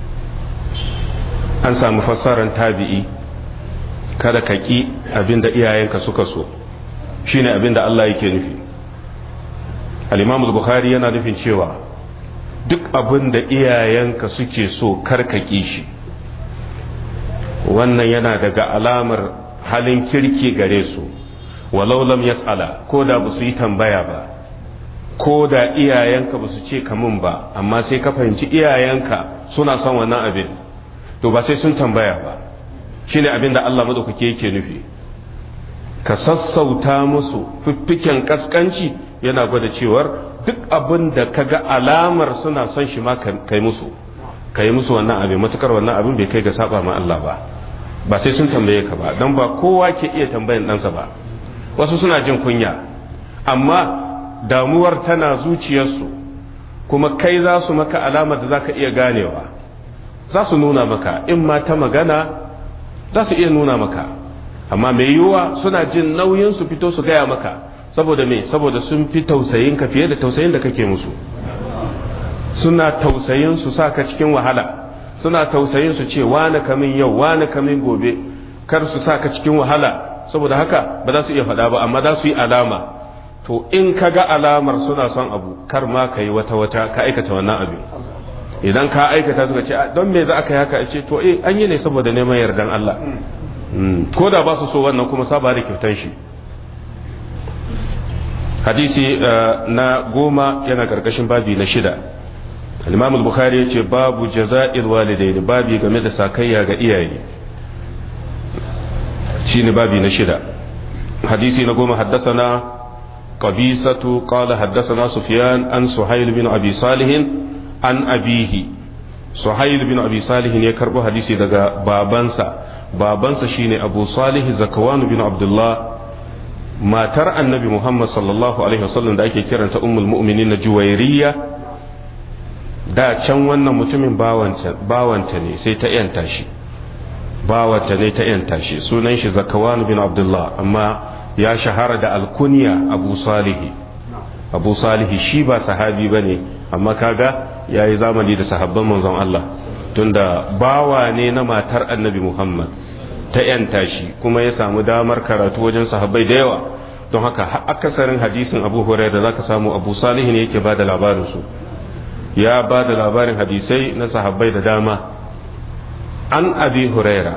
an samu fassaran tabi'i kada ka ki abinda iyayenka suka so shine abinda Allah yake nufi al-imam al-bukhari yana nufin cewa duk abinda iyayenka suke so kar ka ki shi wannan yana daga alamar halin kirki gare su walau lam yas'ala ko da ba su yi tambaya ba ko da iyayenka ba su ce kamun ba amma sai ka fahimci iyayenka suna son wannan abin to ba sai sun tambaya ba shine abin da Allah madaukake yake nufi ka sassauta musu fiffiken kaskanci yana gwada cewar duk abin da ka ga alamar suna son shi ma kai musu kai musu wannan abin matukar wannan abin bai kai ga saba ma Allah ba ba sai sun tambaye ka ba don ba kowa ke iya tambayan ɗansa ba wasu suna jin kunya amma damuwar tana zuciyarsu kuma kai za su maka alamar da za ka iya ganewa za su nuna maka in ma ta magana za su iya nuna maka amma mai yiwuwa suna jin nauyin su fito su gaya maka saboda me saboda sun fi tausayin ka fiye da tausayin da kake musu suna tausayin su sa ka cikin wahala suna tausayin su ce wani kamin yau wani kamin gobe kar su sa ka cikin wahala saboda haka ba za su iya faɗa ba amma za su yi alama to in ka ga alamar suna son abu kar ma ka yi wata wata ka aikata wannan abin idan ka aikata suka ce don me za aka yi haka ce to eh an yi ne saboda neman yardan Allah ko da ba su so wannan kuma saba da kyautan shi hadisi na goma yana karkashin babi na shida al-imam al-bukhari yace babu jaza'il walidaini babi game da sakayya ga iyaye shine babi na shida hadisi na goma haddathana qabisatu qala haddathana sufyan an suhayl bin abi salih an abihi suhayl bin abi salih ne karbo hadisi daga babansa babansa shine abu salih zakwan bin abdullah matar annabi muhammad sallallahu alaihi wasallam da ake kiranta ummul mu'minin na juwairiya da can wannan mutumin bawanta ne sai ta yanta shi bawanta ne ta yanta shi sunan shi zakawan bin abdullah amma ya shahara da alkunya abu salihi abu salihi shi ba sahabi ba ne amma kaga ya yi zamani da sahabban manzon Allah tunda bawa ne na matar annabi muhammad ta yanta shi kuma ya samu damar karatu wajen sahabbai da yawa don haka akasarin hadisin abu hurairah da zaka samu abu salihi ne yake ba da labarin su ya ba da labarin hadisai na sahabbai da dama an abi huraira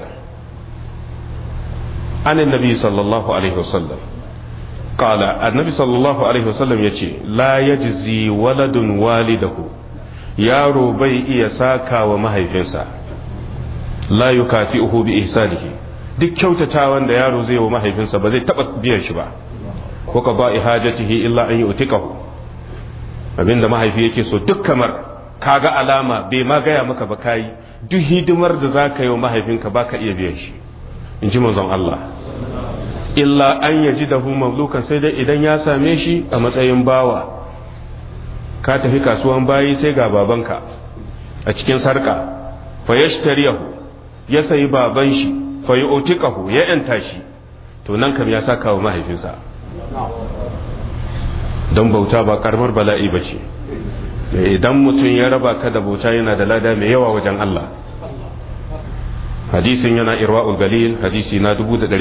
an annabi sallallahu alaihi wasallam qala annabi sallallahu alaihi wasallam yace la yajzi waladun walidahu yaro bai iya saka wa mahaifinsa la yukafi'uhu bi ihsanihi duk kyautatawan da yaro zai wa mahaifinsa ba zai taba biyan shi ba ko ka ba ihajatihi illa an yu'tikahu abinda mahaifi yake so duk kamar kaga alama bai ma gaya maka ba kayi duk hidimar da za ka yi wa mahaifinka ba ka iya biyan shi in ji manzon Allah illa an yaji da mamlukan sai dai idan ya same shi a matsayin bawa ka tafi kasuwan bayi sai ga babanka a cikin sarka fa yashtariyahu ya sayi baban shi fa yu'tiqahu ya yanta shi to nan kam ya saka wa mahaifinsa don bauta ba karamar bala'i ba ce idan mutum ya raba ka da bauta yana da lada mai yawa wajen Allah hadisin yana irwa'ul galil hadisi na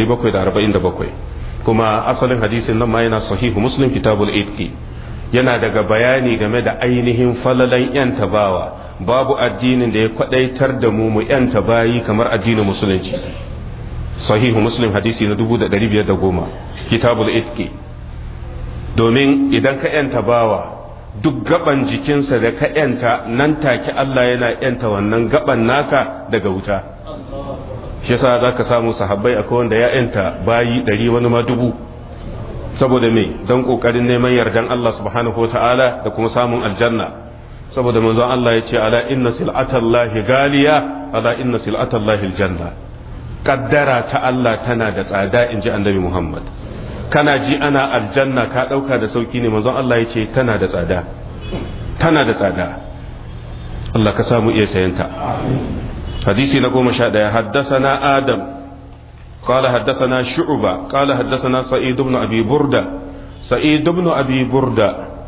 1747 kuma asalin hadisin nan ma yana sahihu muslim kitabul itqi yana daga bayani game da ainihin falalan yan tabawa babu addinin da ya kwadaitar da mu mu yan bayi kamar addinin musulunci sahihu muslim hadisi na 1510 kitabul itqi domin idan ka yanta bawa duk gaban jikinsa da ka yanta nan take Allah yana yanta wannan gaban naka daga wuta shi yasa za ka samu sahabbai akwai wanda ya yanta bayi ɗari wani ma dubu saboda me don ƙoƙarin neman yardan Allah subhanahu wa ta'ala da kuma samun aljanna saboda manzon Allah ya ce ala inna sil'atallahi galiya ala inna sil'atallahi aljanna kaddara ta Allah tana da tsada in ji annabi Muhammad kana ji ana aljanna ka ɗauka da sauki ne manzon Allah ya ce tana da tsada tana da tsada Allah ka samu iya sayanta hadisi na goma sha ɗaya haddasana adam قال حدثنا شعبة قال حدثنا سعيد بن أبي بردة سعيد بن أبي بردة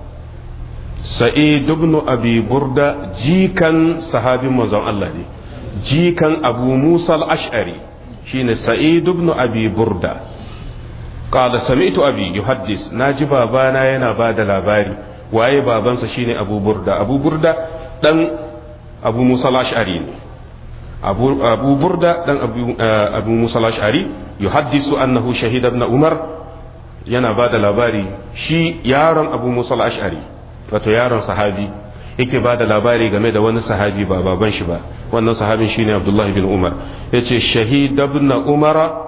سعيد بن أبي بردة جيكا صحابي مزون الله جيكا أبو موسى الأشعري شين سعيد بن أبي بردة قال سمعت أبي يحدث ناجي بابانا ينا بعد labari waye babansa shine Abu Burda Abu Burda dan Abu Musa al-Ash'ari ne Abu, Abu Burda dan Abu, uh, Abu Musa al-Ash'ari yuhaddisu annahu shahida ibn Umar yana bada labari shi yaron Abu Musa al-Ash'ari wato yaron sahabi yake bada labari game da wani sahabi ba baban shi ba wannan sahabin shine Abdullah bin Umar yace shahida ibn Umara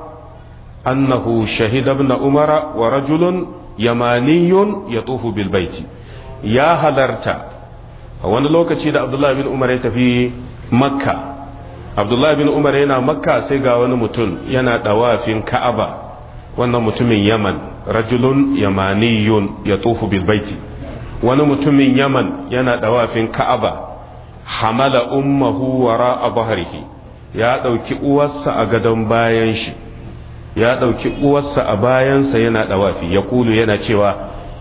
أنه شهد ابن عمر ورجل يماني يطوف بالبيت يا هلرتا wani lokaci da Abdullahi bin Umar ya tafi Makka Abdullahi bin Umar yana Makka sai ga wani mutum yana dawafin Ka'aba wannan mutumin Yaman rajulun yamaniyun ya tufu bil baiti wani mutumin Yaman yana dawafin Ka'aba hamala ummahu wara a bahrihi ya dauki uwarsa a gadon bayan shi ya ɗauki uwarsa a bayansa yana ɗawafi ya kulu yana cewa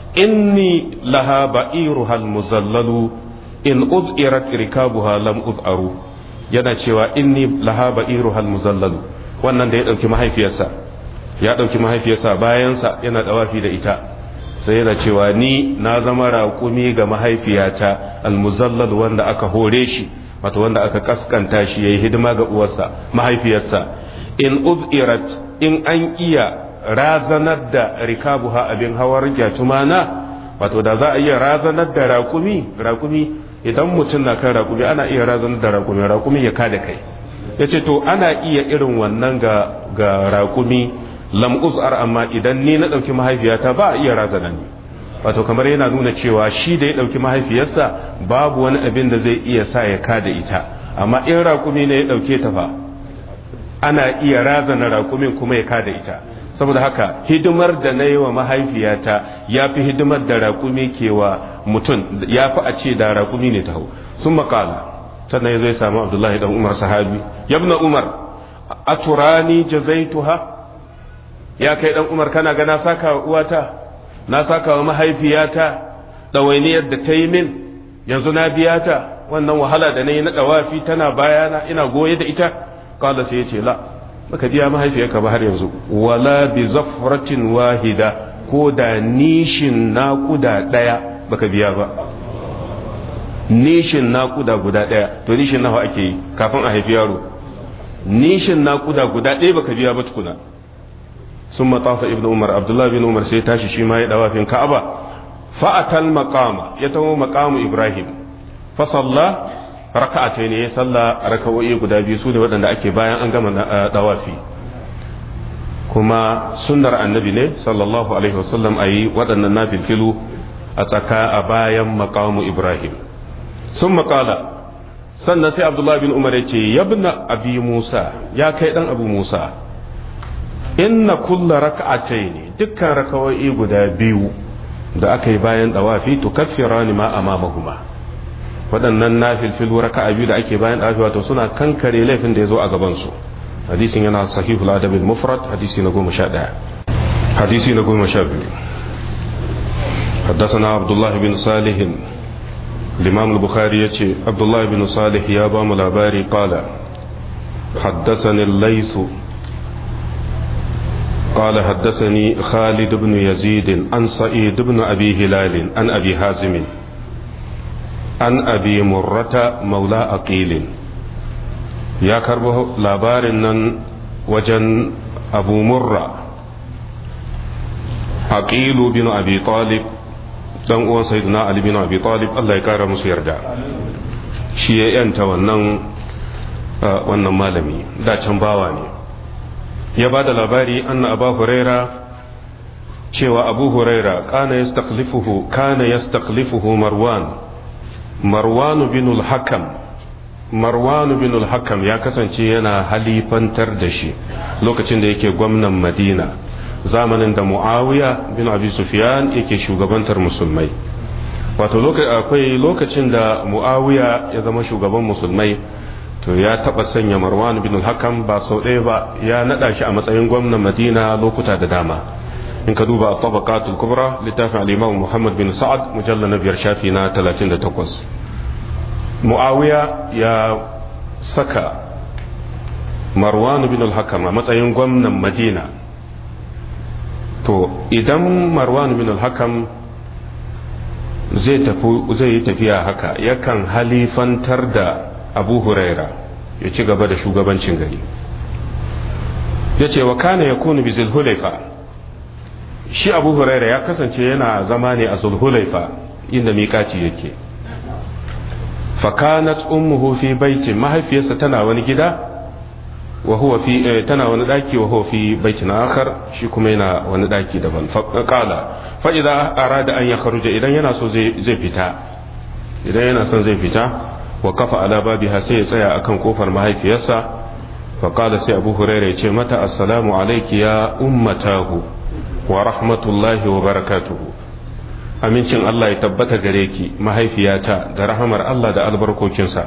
inni laha ba'iru hal muzallalu in uz'irat rikabuha lam uz'aru yana cewa inni laha ba'iru hal muzallalu wannan da ya ɗauki mahaifiyarsa ya ɗauki mahaifiyarsa bayansa yana ɗawafi da ita sai yana cewa ni na zama raƙumi ga mahaifiyata al muzallal wanda aka hore shi wato wanda aka kaskanta shi yayi hidima ga uwarsa mahaifiyarsa in uz'irat in an iya razanar da rikabuha abin hawar jatumana wato da za a iya razanar da rakumi rakumi idan mutum na kan rakumi ana iya razanar da rakumi rakumi ya kada kai ya ce to ana iya irin wannan ga ga rakumi lam uz'ar amma idan ni na ɗauki mahaifiyata ba a iya razana ni wato kamar yana nuna cewa shi da ya ɗauki mahaifiyarsa babu wani abin da zai iya sa ya kada ita amma in rakumi ne ya ɗauke ta fa ana iya razana rakumin kuma ya kada ita saboda haka hidimar da na yi wa mahaifiyata ya fi hidimar da rakumi ke wa mutum ya fi a ce da rakumi ne ta hau sun makala sannan ya zai samu abdullahi dan umar sahabi yabna umar a turani jazaituha ya kai dan umar kana ga na saka wa uwata na saka wa mahaifiyata ɗawainiyar da ta yi min yanzu na biya ta wannan wahala da na yi na ɗawafi tana bayana ina goye da ita kala sai ya ce la baka biya mahaifiyarka ba har yanzu wala bi zafratin wahida ko da nishin naƙuda ɗaya baka biya ba nishin naƙuda guda ɗaya to nishin nawa ake yi kafin a haifi yaro nishin naƙuda guda ɗaya baka biya ba tukuna sun matafa ibn umar abdullahi bin umar sai tashi shi ma ya dawafin ka'aba fa'atal maqama ya taho maqamu ibrahim fa salla raka'atai ne ya salla raka'o'i guda biyu su ne waɗanda ake bayan an gama dawafi kuma sunnar annabi ne sallallahu alaihi wasallam a yi waɗannan nafilfilu a tsaka a bayan maqamu ibrahim sun maƙala sannan sai abdullahi bin umar ya ce yabna abi musa ya kai ɗan abu musa inna kulla raka'atai ne dukkan raka'o'i guda biyu da aka yi bayan dawafi to kaffirani ma amamahuma waɗannan nafilfilu raka'a biyu da ake bayan dawafi wato suna kankare laifin da ya zo a gaban su hadisin yana sahihul adabil mufrad hadisi na goma sha ɗaya hadisi na goma sha biyu حدثنا عبد الله بن صالح الإمام البخاري يتي عبد الله بن صالح يا بام الأباري قال حدثني الليث قال حدثني خالد بن يزيد عن سعيد بن أبي هلال عن أبي حازم عن أبي مرة مولى أقيل يا كربه لابارنا وجن أبو مرة أقيل بن أبي طالب dan uwan sayyidina ali bin abi talib Allah ya kara musu yarda shi ya yanta wannan wannan malami da can bawa ne ya ba da labari anna abu huraira cewa abu huraira kana yastaqlifuhu kana yastaqlifuhu marwan marwan bin al-hakam marwan bin al-hakam ya kasance yana halifantar da shi lokacin da yake gwamnan madina zamanin da muawiya bin abi sufyan yake shugabantar musulmai wato akwai lokacin da muawiya ya zama shugaban musulmai to ya taba sanya marwan bin al-hakam ba sau ɗaya ba ya nada shi a matsayin gwamnan madina lokuta da dama in ka duba tabaqatul kubra littafin al-imam muhammad bin sa'ad mujallal na biyar shafi na 38 muawiya ya saka marwan bin al-hakam a matsayin gwamnan madina to idan marwan bin al-hakam zai zai yi tafiya haka yakan halifantar da abu huraira ya ci gaba da shugabancin gari ya ce wa kana ya kunu bi zulhulaifa shi abu huraira ya kasance yana zama ne a zulhulaifa inda miƙaci yake fakanat ummuhu fi baitin mahaifiyarsa tana wani gida wa huwa fi tana wani daki wa huwa fi baitin akhar shi kuma yana wani daki daban qala fa idza arada an yakhruja idan yana so zai zai fita idan yana son zai fita wa kafa ala babiha sai ya tsaya akan kofar mahaifiyarsa fa qala sai abu hurairah ya ce mata assalamu alayki ya ummatahu wa rahmatullahi wa barakatuhu amincin Allah ya tabbata gare ki mahaifiyata da rahamar Allah da albarkokinsa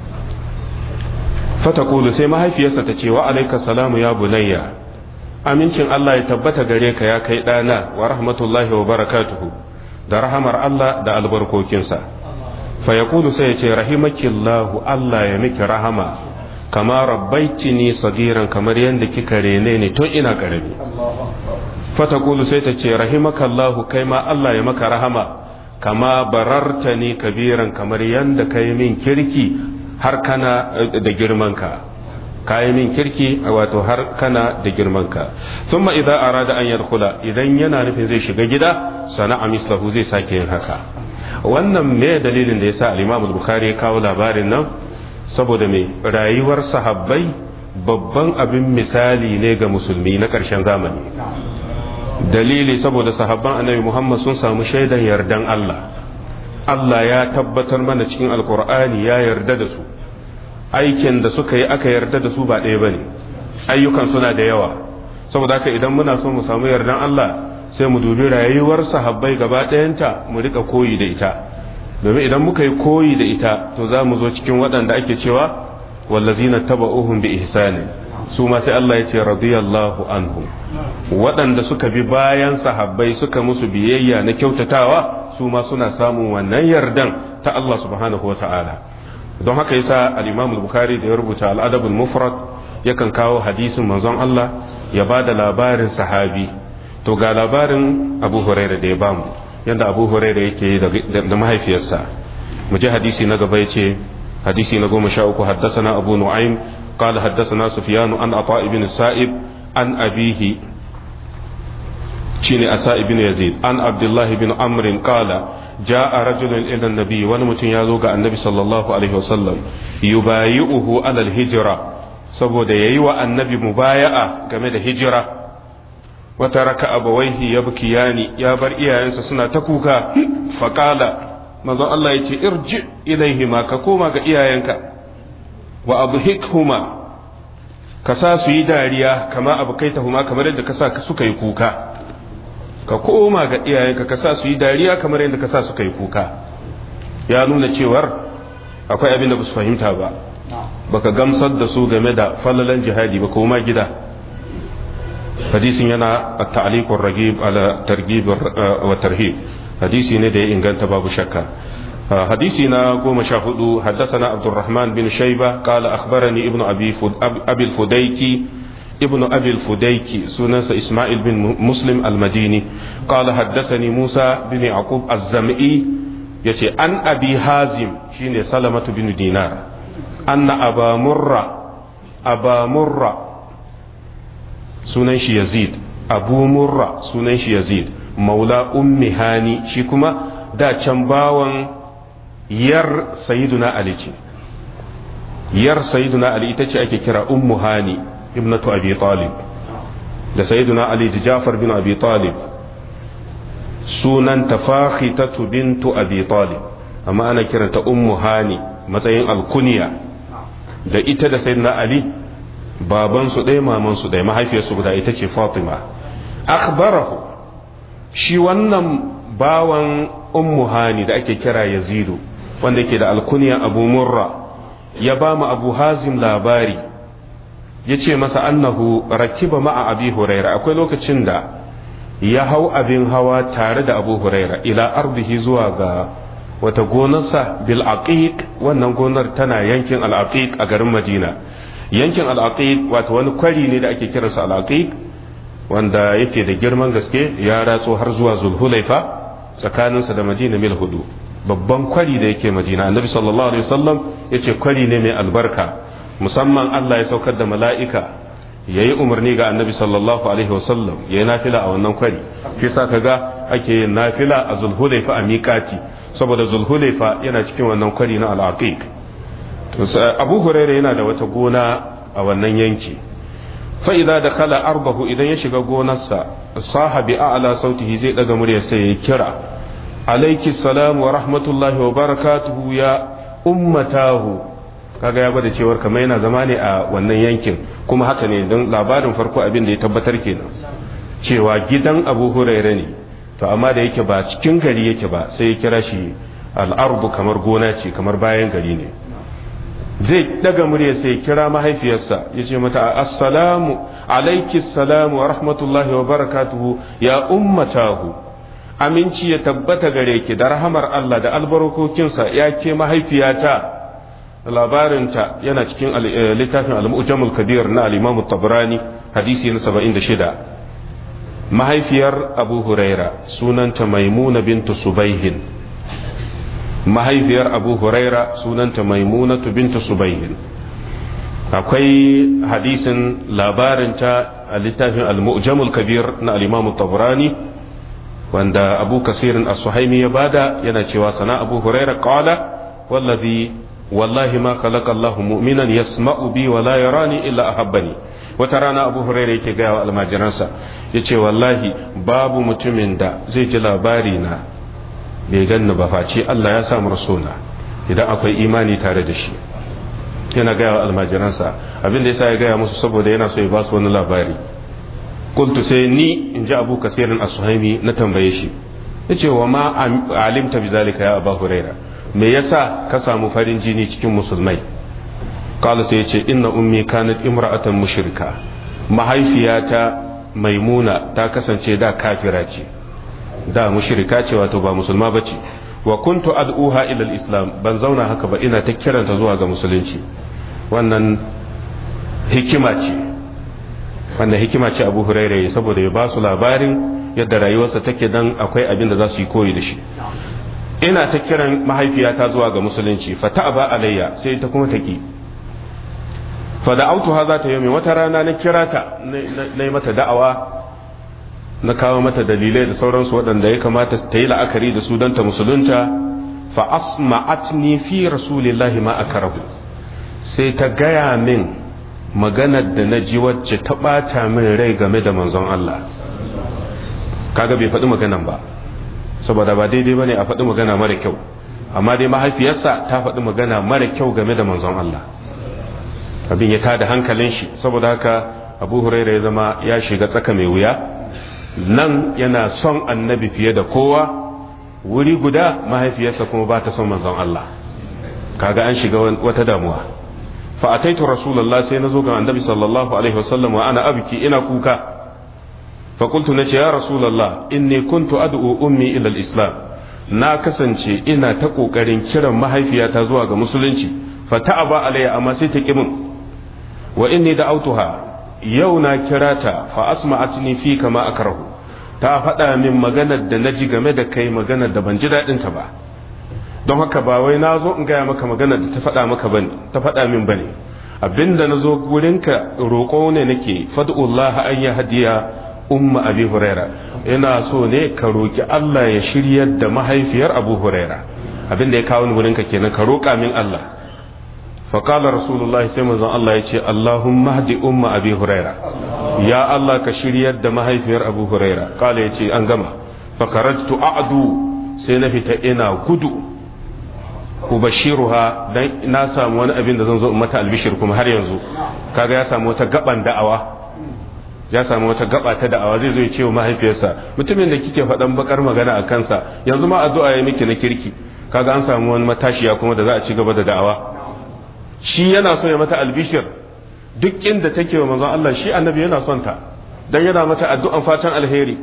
fatakulu sai mahaifiyarsa ta ce wa alaika salamu ya bunayya amincin Allah ya tabbata gare ka ya kai ɗana wa rahmatullahi wa barakatuhu da rahamar Allah da albarkokinsa fa yaqulu sai ya ce rahimakillahu Allah ya miki rahama kama rabbaitini sagiran kamar yadda kika rene ne tun ina karami fatakulu sai ta ce rahimakallahu kai ma Allah ya maka rahama kama barartani kabiran kamar yadda kai min kirki har kana da girmanka kayi min kirki wato har kana da girmanka thumma idza arada an yadkhula idan yana nufin zai shiga gida sana'a mislahu zai sake yin haka wannan me dalilin da yasa al-Imam al-Bukhari ya kawo labarin nan saboda me rayuwar sahabbai babban abin misali ne ga musulmi na ƙarshen zamani dalili saboda sahabban annabi Muhammad sun samu shaidan yardan Allah Allah ya tabbatar mana cikin alkur'ani ya yarda da su aikin da suka yi aka yarda da su ba ɗaya bane ayyukan suna da yawa saboda haka idan muna so mu samu yardan Allah sai mu dubi rayuwar sahabbai gaba ɗayanta mu rika koyi da ita domin idan muka yi koyi da ita to za mu zo cikin waɗanda ake cewa wallazina taba'uhum bi ihsani su ma sai Allah ya ce radiyallahu anhum waɗanda suka bi bayan sahabbai suka musu biyayya na kyautatawa su ma suna samun wannan yardan ta Allah subhanahu wata'ala don haka yasa al-Imam al-Bukhari da ya rubuta al-Adab al-Mufrad yakan kawo hadisin manzon Allah ya ba da labarin sahabi to ga labarin Abu Hurairah da ya bamu yanda Abu Hurairah yake da mahaifiyarsa mu ji hadisi na gaba yace hadisi na goma sha uku haddasana Abu Nu'aym قال حدثنا سفيان عن عطاء بن السائب عن أبيه شيني أساء بن يزيد عن عبد الله بن عمرو قال جاء رجل إلى النبي ونمتن يزوغ النبي صلى الله عليه وسلم يبايعه على الهجرة saboda ya yi wa annabi mubaya'a game da hijira wata raka abawaihi ya bukiyani ya bar iyayensa suna ta kuka faƙala manzon Allah ya ce irji ilaihima ka koma ga iyayenka wa abhikhuma ka sa su yi dariya kama abkaitahuma kamar yadda ka sa suka yi kuka ka koma ga iyayenka ka sa su yi dariya kamar yadda ka sa suka yi kuka ya nuna cewar akwai abin da ba su fahimta ba baka gamsar da su game da falalan jihadi ba koma gida hadisin yana at-ta'liq ar-ragib ala targhib wa tarhib hadisi ne da ya inganta babu shakka حديثنا قوم شاهدوا حدثنا عبد الرحمن بن شيبة قال أخبرني ابن أبي, فد أبي الفديكي ابن أبي الفديكي سنس إسماعيل بن مسلم المديني قال حدثني موسى بن يعقوب الزمئي يتي أن أبي هازم شين سلمة بن دينار أن أبا مرة أبا مرة سننش يزيد أبو مرة سننش يزيد مولى أم هاني شيكما da can bawan yar sayyiduna ali ce yar sayyiduna ali ita ce ake kira ummu hani ibnatu abi talib da sayyiduna ali da jafar bin abi talib sunan tafakhitatu bintu abi talib amma ana kiranta ummu hani matsayin alkuniya da ita da sayyidina ali baban su ɗaya maman su ɗaya mahaifiyarsu guda ita ce fatima akhbarahu shi wannan bawan ummu hani da ake kira yazidu wanda yake da alkuniya abu murra ya ba mu abu hazim labari ya ce masa annahu rakiba ma'a abi huraira akwai lokacin da ya hau abin hawa tare da abu huraira ila ardihi zuwa ga wata gonarsa bil aqiq wannan gonar tana yankin al aqiq a garin madina yankin al aqiq wato wani kwari ne da ake kiransa al aqiq wanda yake da girman gaske ya ratso har zuwa zulhulaifa tsakaninsa da madina mil hudu babban kwari da yake madina annabi sallallahu alaihi wasallam yace kwari ne mai albarka musamman Allah ya saukar da mala'ika yayi umarni ga annabi sallallahu alaihi wasallam yayi nafila a wannan kwari shi sa kaga ake yin nafila a zulhulaifa a miƙati saboda zulhulaifa yana cikin wannan kwari na al-aqiq abu hurairah yana da wata gona a wannan yanki fa idza dakhala arbahu idan ya shiga gonarsa sahabi a'la sautihi zai daga murya sai ya kira alayki salam wa rahmatullahi wa barakatuhu ya ummatahu kaga ya gwada cewar kamar yana zama ne a wannan yankin kuma haka ne don labarin farko abin da ya tabbatar kenan cewa gidan abu huraira ne to amma da yake ba cikin gari yake ba sai ya kira shi al'arbu kamar gona ce kamar bayan gari ne zai daga murya sai kira mahaifiyarsa ya ce mata assalamu alaiki salamu wa rahmatullahi wa barakatuhu ya ummatahu aminci ya tabbata gare ki da rahamar Allah da albarkokinsa ya ke mahaifiyata labarinta yana cikin littafin al-mu'jamul kabir na al-imam tabrani hadisi na 76 mahaifiyar abu huraira sunanta maimuna bintu subaihin mahaifiyar abu huraira sunanta maimunatu bintu subaihin akwai hadisin labarinta a littafin al-mu'jamul kabir na al-imam tabrani wanda abu kasirin as-suhaimi ya bada yana cewa sana abu huraira qala wallazi wallahi ma khalaqa Allahu mu'minan yasma'u bi wa la yarani illa ahabbani wata rana abu huraira yake gaya wa almajiransa yace wallahi babu mutumin da zai ji labari na bai ganni ba face Allah ya samu rasuna idan akwai imani tare da shi yana gaya wa almajiransa abin da yasa ya gaya musu saboda yana so ya ba su wani labari kuntu sai ni in ji abu kasirin as-suhaimi na tambaye shi yace wa ma alimta bi zalika ya abu huraira me yasa ka samu farin jini cikin musulmai qala sai yace inna ummi kanat imra'atan mushrika mahaifiyata maimuna ta kasance da kafira ce da mushrika ce wato ba musulma bace wa kuntu ad'uha ila al-islam ban zauna haka ba ina ta kiranta zuwa ga musulunci wannan hikima ce wannan hikima ce Abu Hurairah saboda ya ba su labarin yadda rayuwarsa take dan akwai abin da za su yi koyi da shi ina ta kiran mahaifiyata zuwa ga musulunci fa ta'aba alayya sai ta kuma taki fa da'awtuha za ta yi wata rana na kira ta na yi mata da'awa na kawo mata dalilai da sauransu waɗanda ya kamata ta yi la'akari da su don ta musulunta fa asma'atni fi rasulillahi ma akarahu sai ta gaya min maganar da na ji wacce ta ɓata min rai game da manzon Allah kaga bai faɗi maganan ba saboda ba daidai bane a faɗi magana mara kyau amma dai mahaifiyarsa ta faɗi magana mara kyau game da manzon Allah abin ya tada hankalin shi saboda haka abu huraira ya zama ya shiga tsaka mai wuya nan yana son annabi fiye da kowa wuri guda mahaifiyarsa kuma ba ta son manzon Allah kaga an shiga wata damuwa fa ataitu rasulullah sai nazo ga annabi sallallahu alaihi wasallam wa ana abki ina kuka fa qultu nace ya rasulullah inni kuntu ad'u ummi ila al-islam na kasance ina ta kokarin kiran mahaifiyata zuwa ga musulunci fa ta'aba alayya amma sai ta kimin wa inni da'awtuha yau na kira ta fa asma'atni fi kama akrahu ta faɗa min maganar da naji game da kai maganar da ban ji daɗin ta ba don haka ba wai na zo in gaya maka maganar da ta faɗa maka bane ta faɗa min bane abinda na zo gurinka roƙo ne nake fad'ullah an ya hadiya umma abi huraira ina so ne ka roki Allah ya shiryar da mahaifiyar Abu Huraira abin da ya kawo ni wurin ka kenan ka roka min Allah fa qala rasulullah sai manzon Allah ya ce Allahumma hdi umma Abi Huraira ya Allah ka shiryar da mahaifiyar Abu Huraira kala ya ce an gama fa karajtu a'du sai na fita ina gudu ubashiruha dan na samu wani abin da zan zo in mata albishir kuma har yanzu kaga ya samu wata gaban da'awa ya samu wata gaba ta da'awa zai zo ya ce wa mahaifiyarsa mutumin da kike faɗan bakar magana a kansa yanzu ma addu'a ya miki na kirki kaga an samu wani matashiya kuma da za a ci gaba da da'awa shi yana so ya mata albishir duk inda take wa manzon Allah shi annabi yana son ta dan yana mata addu'an fatan alheri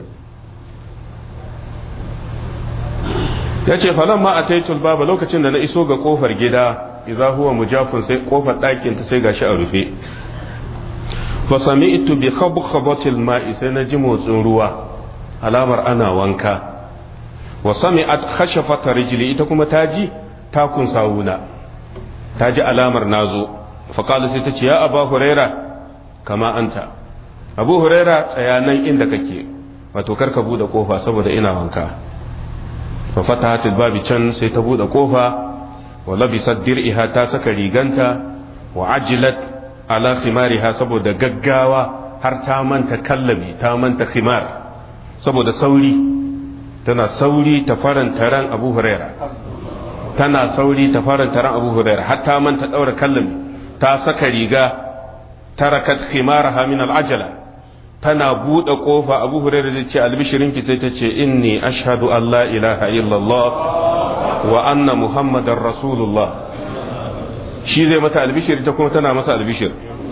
yace falan ma ataitul baba lokacin da na iso ga kofar gida idza huwa mujafun sai kofar ɗakin ta sai gashi a rufe fa sami'tu bi khabkhabatil ma'i sai na ji motsin ruwa alamar ana wanka wa sami'at khashafata rijli ita kuma ta ji takun sawuna ta ji alamar nazo fa qala sai ta ce ya aba huraira kama anta abu huraira tsaya nan inda kake wato karka bude kofa saboda ina wanka fa fatahat babi can sai ta bude kofa wa labisat dir'iha ta saka riganta wa ajilat ala khimariha saboda gaggawa har ta manta kallabi ta manta khimar saboda sauri tana sauri ta faranta ran Abu Huraira tana sauri ta faranta ran Abu Huraira har ta manta daura kallabi ta saka riga tarakat khimaraha min al-ajala tana buɗe ƙofa abu hurairu zai ce albishirinki sai ta ce inni ashhadu an la ilaha illallah wa anna muhammadar rasulullah shi zai mata albishir ta kuma tana masa albishir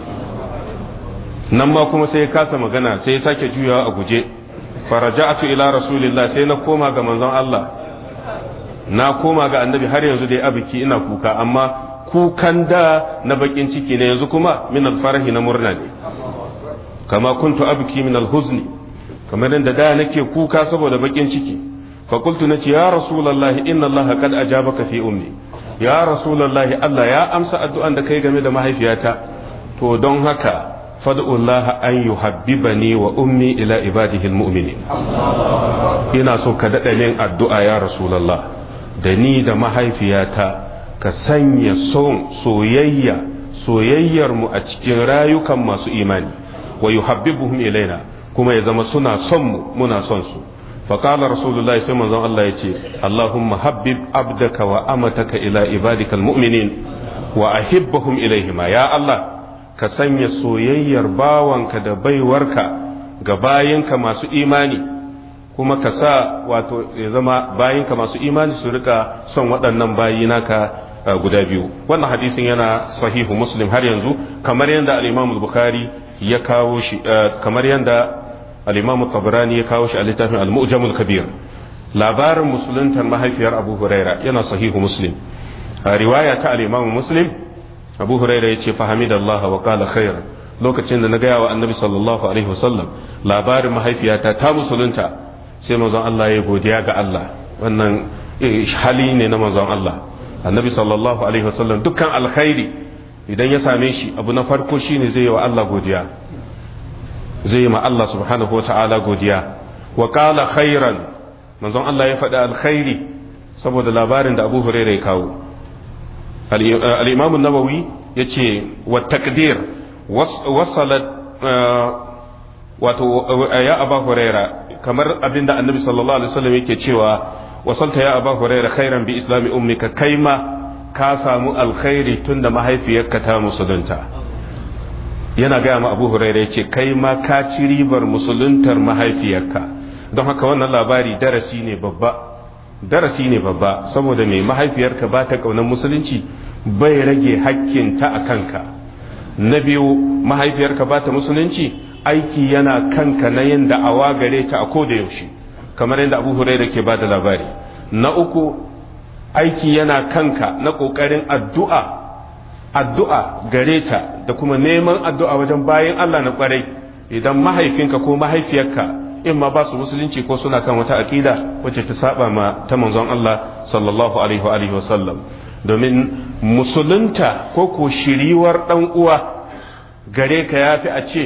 nan ma kuma sai ya kasa magana sai ya sake juyawa a guje faraja'atu ila rasulillah sai na koma ga manzon Allah na koma ga annabi har yanzu dai abiki ina kuka amma kukan da na bakin ciki ne yanzu kuma min alfarahi na murna ne kama kuntu abki min alhuzni kamar yadda da nake kuka saboda bakin ciki fa qultu nace ya rasulullahi inna allaha qad ajabaka fi ummi ya rasulullahi Allah ya amsa addu'an da kai game da mahaifiyata to don haka fad'u Allah an yuhabbibani wa ummi ila ibadihi almu'minin ina so ka dada min addu'a ya rasulullah da ni da mahaifiyata ka sanya son soyayya soyayyar mu a cikin rayukan masu imani wa yuhabbibuhum ilaina kuma ya zama suna son mu muna son su fa qala rasulullahi sai manzon Allah yace Allahumma habbib abdaka wa amataka ila ibadikal mu'minin wa ahibbahum ilaihima ya Allah ka sanya soyayyar bawanka da baiwarka ga bayinka masu imani kuma ka sa wato ya zama bayinka masu imani su rika son waɗannan bayi naka guda biyu wannan hadisin yana sahihu muslim har yanzu kamar yadda al-imam bukhari ya kawo shi kamar yadda al-imam tabrani ya kawo shi a littafin al-mu'jamul kabir labarin musuluntar mahaifiyar abu huraira yana sahihu muslim a riwaya ta al-imam muslim abu huraira ya ce fahamidallah wa qala khair lokacin da na gaya wa annabi sallallahu alaihi wasallam labarin mahaifiyata ta musulunta sai manzon Allah ya godiya ga Allah wannan hali ne na manzon Allah annabi sallallahu alaihi wasallam dukkan alkhairi idan ya same shi abu na farko shine zai yi wa Allah godiya zai yi ma Allah subhanahu wata'ala godiya wa qala khairan manzon Allah ya faɗi alkhairi saboda labarin da Abu Hurairah ya kawo al-Imam an-Nawawi yace wa taqdir wasalat wato ya Abu Hurairah kamar abinda Annabi sallallahu alaihi wasallam yake cewa wasalta ya Abu Hurairah khairan bi islami ummika kaima ka samu alkhairi tunda mahaifiyarka ta musulunta yana gaya ma abu huraira ya ce kai ma ka ci ribar musuluntar mahaifiyarka don haka wannan labari darasi ne babba darasi ne babba saboda mai mahaifiyarka ba ta ƙaunar musulunci bai rage hakkinta a kanka na biyu mahaifiyarka ba ta musulunci aiki yana kanka na yin da'awa gare ta a koda yaushe kamar yadda abu huraira ke ba da labari na uku aiki yana kanka na ƙoƙarin addu'a addu'a gare ta da kuma neman addu'a wajen bayan Allah na ƙwarai idan mahaifinka ko mahaifiyarka in ma ba su musulunci ko suna kan wata aƙida wacce ta saba ma ta manzon Allah sallallahu alaihi wa sallam domin musulunta ko ko shiriwar ɗan uwa gare ka ya fi a ce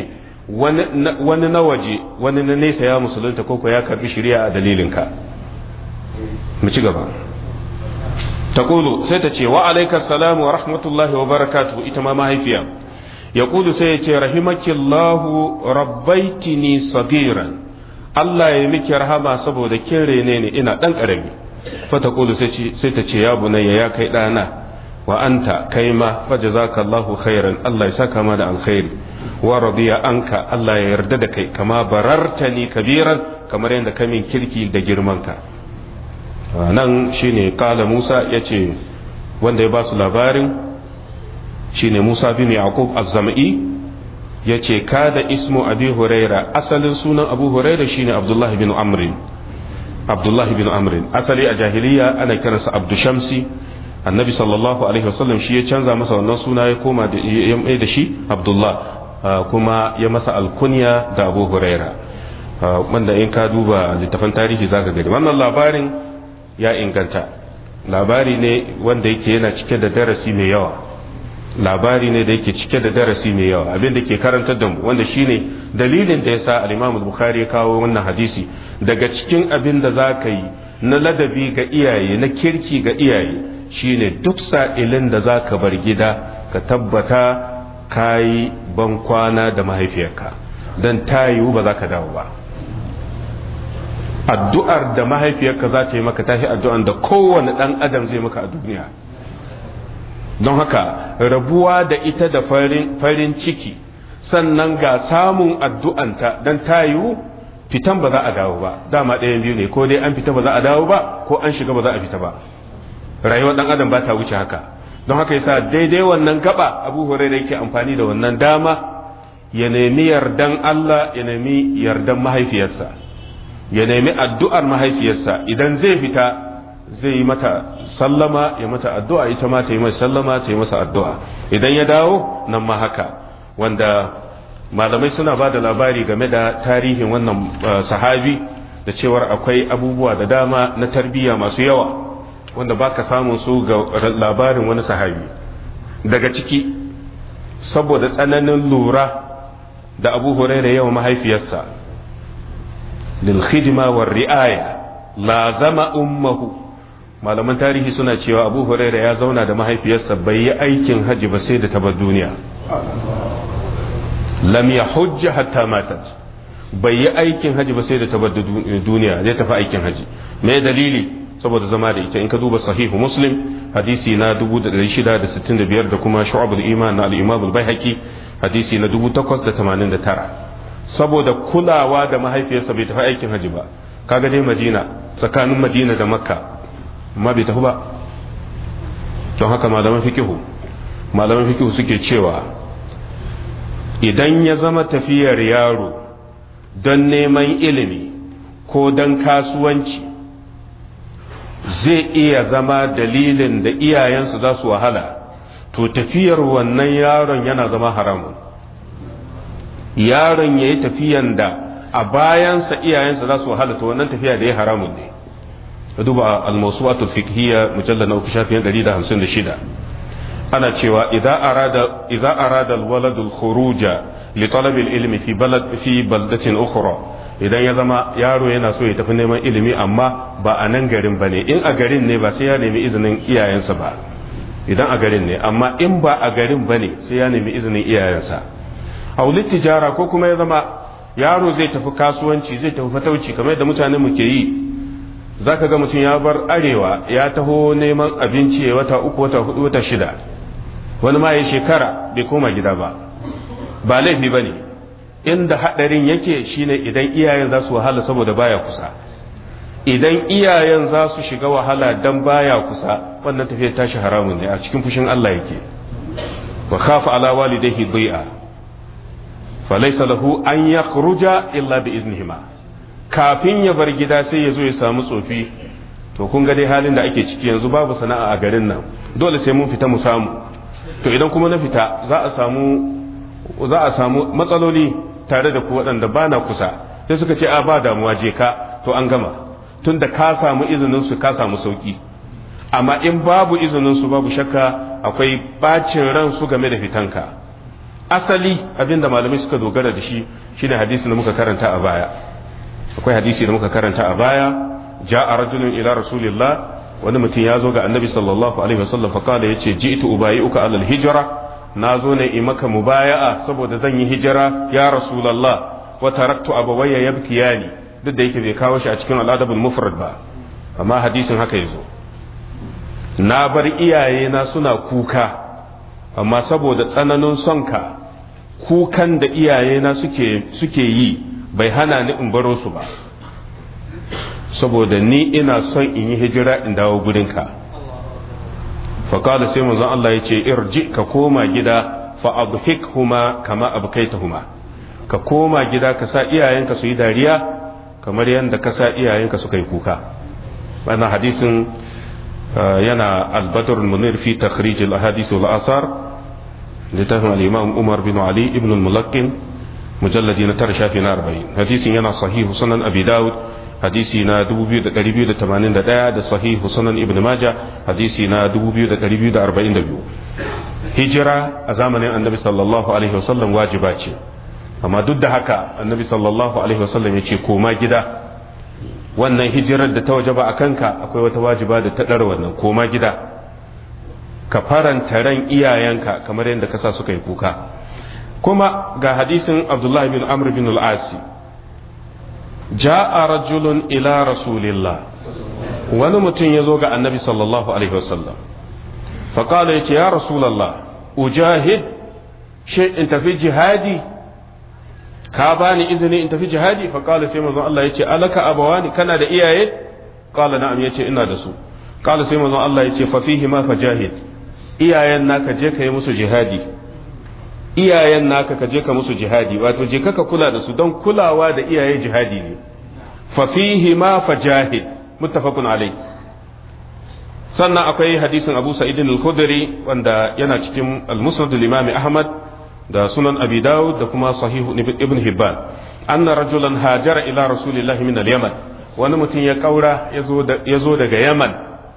wani na waje wani na nesa ya musulunta ko ya karbi shari'a a dalilinka mu ci gaba taqulu sai ta ce wa alaikas salamu wa rahmatullahi wa barakatuhu ita ma mahaifiya yaqulu sai ya ce rahimakillahu rabbaitini sagiran Allah ya miki rahama saboda kin rene ni ina dan karami fa taqulu sai ta ce ya bunayya ya kai dana wa anta kai ma fa jazakallahu khairan Allah ya saka ma da alkhairi wa radiya anka Allah ya yarda da kai kama barartani kabiran kamar yadda ka min kirki da girman ka nan shine kala Musa yace wanda ya ba su labarin shine Musa bin Yaqub az-Zam'i yace kada ismu Abi Huraira asalin sunan Abu Huraira shine Abdullah bin Amr Abdullah bin Amr asali a jahiliya ana kiransa Abdu Shamsi annabi sallallahu alaihi wasallam shi ya canza masa wannan suna ya koma da ya da shi Abdullah kuma ya masa alkunya da Abu Huraira wanda in ka duba littafin tarihi zaka gani wannan labarin ya inganta labari ne wanda yake yana cike da darasi mai yawa labari ne da yake cike da darasi mai yawa abin da ke karantar da mu wanda shine dalilin da yasa al-Imam al-Bukhari ya kawo wannan hadisi daga cikin abin da zaka yi na ladabi ga iyaye na kirki ga iyaye shine duk sa'ilin da zaka bar gida ka tabbata kayi ban kwana da mahaifiyarka dan ta yiwu ba za ka dawo ba addu'ar da mahaifiyarka za ta yi maka tashi addu'an da kowane ɗan adam zai maka a duniya don haka rabuwa da ita da farin ciki sannan ga samun addu'anta don ta yiwu fitan ba za a dawo ba dama ɗayan biyu ne ko dai an fita ba za a dawo ba ko an shiga ba za a fita ba rayuwar ɗan adam ba ta wuce haka don haka yasa daidai wannan gaba abu hurairah yake amfani da wannan dama ya nemi yardan Allah ya nemi yardan mahaifiyarsa ya nemi addu'ar mahaifiyarsa idan zai fita zai yi mata sallama ya mata addu'a ita ma ta yi masa sallama ta yi masa addu'a idan ya dawo nan ma haka wanda malamai suna ba da labari game da tarihin wannan sahabi da cewar akwai abubuwa da dama na tarbiyya masu yawa wanda ba ka samun su ga labarin wani sahabi daga ciki saboda tsananin lura da abu huraira yawa mahaifiyarsa lilkhidma war ri'aya lazama ummahu malaman tarihi suna cewa abu huraira ya zauna da mahaifiyarsa bai yi aikin haji ba sai da tabar duniya lam ya hujja hatta matat bai yi aikin haji ba sai da tabar duniya zai tafi aikin haji me dalili saboda zama da ita in ka duba sahihu muslim hadisi na 1665 da kuma shu'abul iman na al-imam al-baihaqi hadisi na 1889 saboda kulawa da mahaifiyarsa bai tafi aikin haji ba kaga dai madina tsakanin madina da makka amma bai tafi ba don haka malaman fikihu malaman fikihu suke cewa idan ya zama tafiyar yaro don neman ilimi ko don kasuwanci zai iya zama dalilin da iyayensu za su wahala to tafiyar wannan yaron yana zama haramun yaron ya yi tafiyan da a bayansa iyayensa za su wahala to wannan tafiya da ya haramun ne ka duba al-mawsu'atu fiqhiyya mujallad na uku shafin 156 ana cewa idza arada idza arada al-walad al-khuruja li talab al-ilmi fi balad fi baldatin ukhra idan ya zama yaro yana so ya tafi neman ilimi amma ba a nan garin bane in a garin ne ba sai ya nemi izinin iyayensa ba idan a garin ne amma in ba a garin bane sai ya nemi izinin iyayensa aulit tijara ko kuma ya zama yaro zai tafi kasuwanci zai tafi fatauci kamar yadda mutanen mu ke yi zaka ga mutum ya bar arewa ya taho neman abinci ya wata uku wata hudu wata shida wani ma ya shekara bai koma gida ba ba laifi ba ne inda haɗarin yake shine idan iyayen za su wahala saboda baya kusa idan iyayen za su shiga wahala dan baya kusa wannan tafiyar tashi haramun ne a cikin fushin Allah yake wa khafa ala walidayhi bai'a falaysa lahu an yakhruja illa bi iznihima kafin ya bar gida sai ya zo ya samu tsofi to kun ga dai halin da ake ciki yanzu babu sana'a a garin nan dole sai mun fita mu samu to idan kuma na fita za a samu za a samu matsaloli tare da ku waɗanda ba na kusa sai suka ce a ba damuwa je ka to an gama tun da ka samu izinin su ka samu sauki amma in babu izinin su babu shakka akwai bacin ran su game da fitanka asali abinda malamai suka dogara da shi shine hadisi da muka karanta a baya akwai hadisi da muka karanta a baya ja'a rajulun ila rasulillah wani mutum ya zo ga annabi sallallahu alaihi wasallam fa kala yace ji'tu ubayi'uka alal hijra na zo ne in maka mubaya'a saboda zan yi hijira ya rasulullah wa taraktu abawayya yabkiyani duk da yake bai kawo shi a cikin al'adabul mufrad ba amma hadisin haka yazo na bar iyaye na suna kuka amma saboda tsananin sonka kukan da iyaye na suke suke yi bai hana ni in baro su ba saboda ni ina son in yi hijira in dawo gurinka faƙada sai manzon Allah ya ce irji ka koma gida fa abhikhuma kama abkaitahuma ka koma gida ka sa iyayenka su yi dariya kamar yadda ka sa iyayenka suka yi kuka wannan hadisin yana al-badr al-munir fi takhrij al-ahadith wal asar littafin al-imam Umar bin Ali ibn al-Mulaqqin mujalladi na tara shafi na 40 hadisin yana sahihu sunan abi dawud hadisi na 2281 da sahihu sunan ibn majah hadisi na 2242 hijira a zamanin annabi sallallahu alaihi wasallam wajiba ce amma duk da haka annabi sallallahu alaihi wasallam ya ce koma gida wannan hijirar da ta wajaba a kanka akwai wata wajiba da ta ɗara wannan koma gida ka faranta ran iyayenka kamar yadda ka sa suka yi kuka kuma ga hadisin abdullahi bin amr bin al-asi ja'a rajulun ila rasulillah wani mutum ya zo ga annabi sallallahu alaihi wasallam faƙala ya ce ya rasulallah ujahid shi in tafi jihadi ka bani izini in tafi jihadi faƙala sai manzon Allah ya ce alaka abawani kana da iyaye ƙala na'am ya ce ina da su ƙala sai manzon Allah ya ce fa fihi ma fajahid iyayen naka je ka yi musu jihadi iyayen naka ka je ka musu jihadi wato je ka kula da su don kulawa da iyaye jihadi ne fa fihi ma fajahid muttafaqun alai sannan akwai hadisin Abu Sa'id al-Khudri wanda yana cikin al-Musnad al-Imam Ahmad da Sunan Abi Dawud da kuma Sahih Ibn Hibban anna rajulan hajara ila Rasulillahi min al-Yaman wani mutum ya kaura ya zo daga Yaman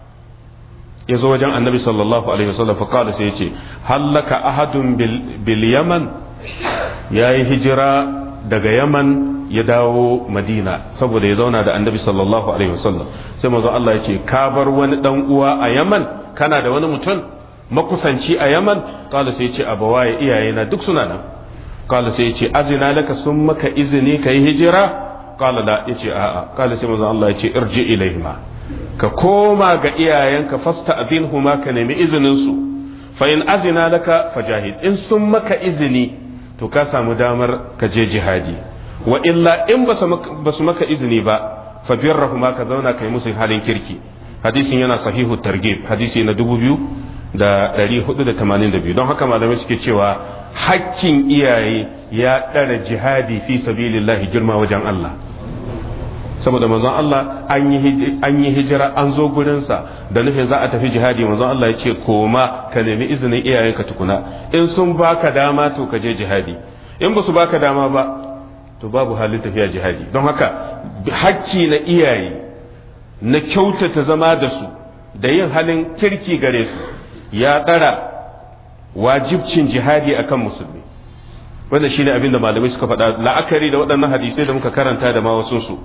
ya zo wajen annabi sallallahu alaihi wasallam fa qala sai yace hallaka ahadun bil yaman yayi hijira daga yaman ya dawo madina saboda ya zauna da annabi sallallahu alaihi wasallam sai manzo Allah yace ka bar wani dan uwa a yaman kana da wani mutum makusanci a yaman qala sai yace abawaye iyayena duk suna nan qala sai yace azina laka sun maka izini kai hijira qala la yace a'a qala sai manzo Allah yace irji ilaihima ka koma ga iyayenka fasta huma ka nemi izininsu fa in azina laka fajahid in sun maka izini to ka samu damar ka je jihadi wa illa in ba su maka izini ba fa birrahuma ka zauna kai musu halin kirki hadisin yana sahihu targhib hadisi na dubu biyu da ɗari hudu da tamanin da biyu don haka malamai suke cewa hakkin iyaye ya ɗara jihadi fi sabilillahi girma wajen Allah saboda manzon Allah an yi hijira an zo gurinsa da nufin za a tafi jihadi manzon Allah ya ce koma ka nemi izinin iyayenka tukuna in sun baka dama to ka je jihadi in ba su baka dama ba to babu halin tafiya jihadi don haka hakki na iyaye na kyautata zama da su da yin halin kirki gare su ya ɗara wajibcin jihadi akan musulmi wanda shine abin da malamai suka faɗa la'akari da waɗannan hadisai da muka karanta da ma wasu su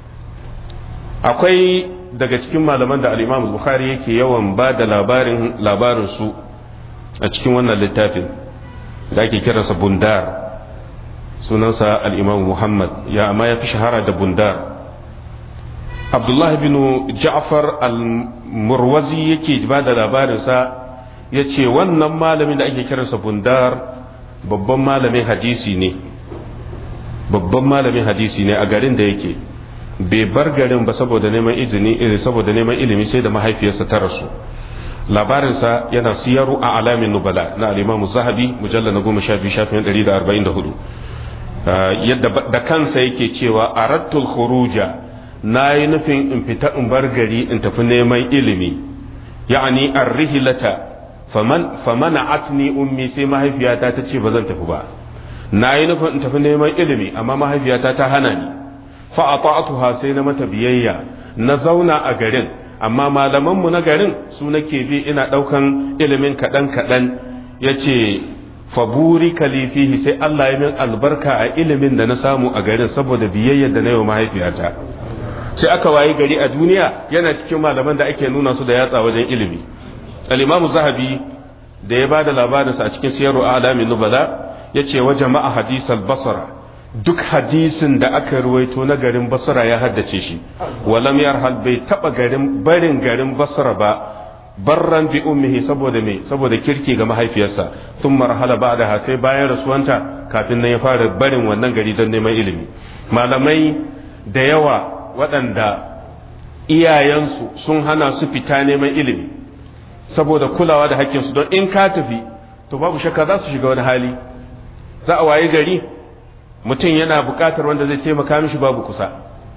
akwai daga cikin malaman da al-Imam Bukhari yake yawan ba da labarin labarin su a cikin wannan littafin da ake kiransa Bundar sunansa al-Imam Muhammad ya amma ya fi shahara da Bundar Abdullah bin Ja'far al-Murwazi yake ba da labarinsa ya ce wannan malamin da ake kiransa Bundar babban malamin hadisi ne babban malamin hadisi ne a garin da yake bai bar garin ba saboda neman izini saboda neman ilimi sai da mahaifiyarsa ta rasu labarinsa yana siyaru a alamin nubala na alimamu zahabi mujalla na goma sha biyu shafin ɗari da arba'in da hudu yadda da kansa yake cewa a rattul khuruja na yi nufin in fita in bar gari in tafi neman ilimi ya'ani arrihilata faman famana atni ummi sai mahaifiyata ta ce ba zan tafi ba na yi nufin in tafi neman ilimi amma mahaifiyata ta hana ni fa'ata'atuha sai na mata biyayya na zauna a garin amma malamanmu na garin su nake bi ina ɗaukan ilimin kaɗan kaɗan ya ce faburika li fihi sai Allah ya min albarka a ilimin da na samu a garin saboda biyayyar da na yi wa mahaifiyata sai aka wayi gari a duniya yana cikin malaman da ake nuna su da yatsa wajen ilimi al-imamu zahabi da ya bada labarinsa a cikin siyaru alamin nubala yace wa jama'a hadisal basra duk hadisin da aka ruwaito na garin basra ya haddace shi walam yarhal bai taba garin barin garin basra ba barran bi ummihi saboda me saboda kirki ga mahaifiyarsa sun marhala ba da sai bayan rasuwanta kafin nan ya fara barin wannan gari don neman ilimi malamai da yawa waɗanda iyayensu sun hana su fita neman ilimi saboda kulawa da hakkinsu don in ka tafi to babu shakka za su shiga wani hali za a waye gari mutum yana buƙatar wanda zai taimaka mishi babu kusa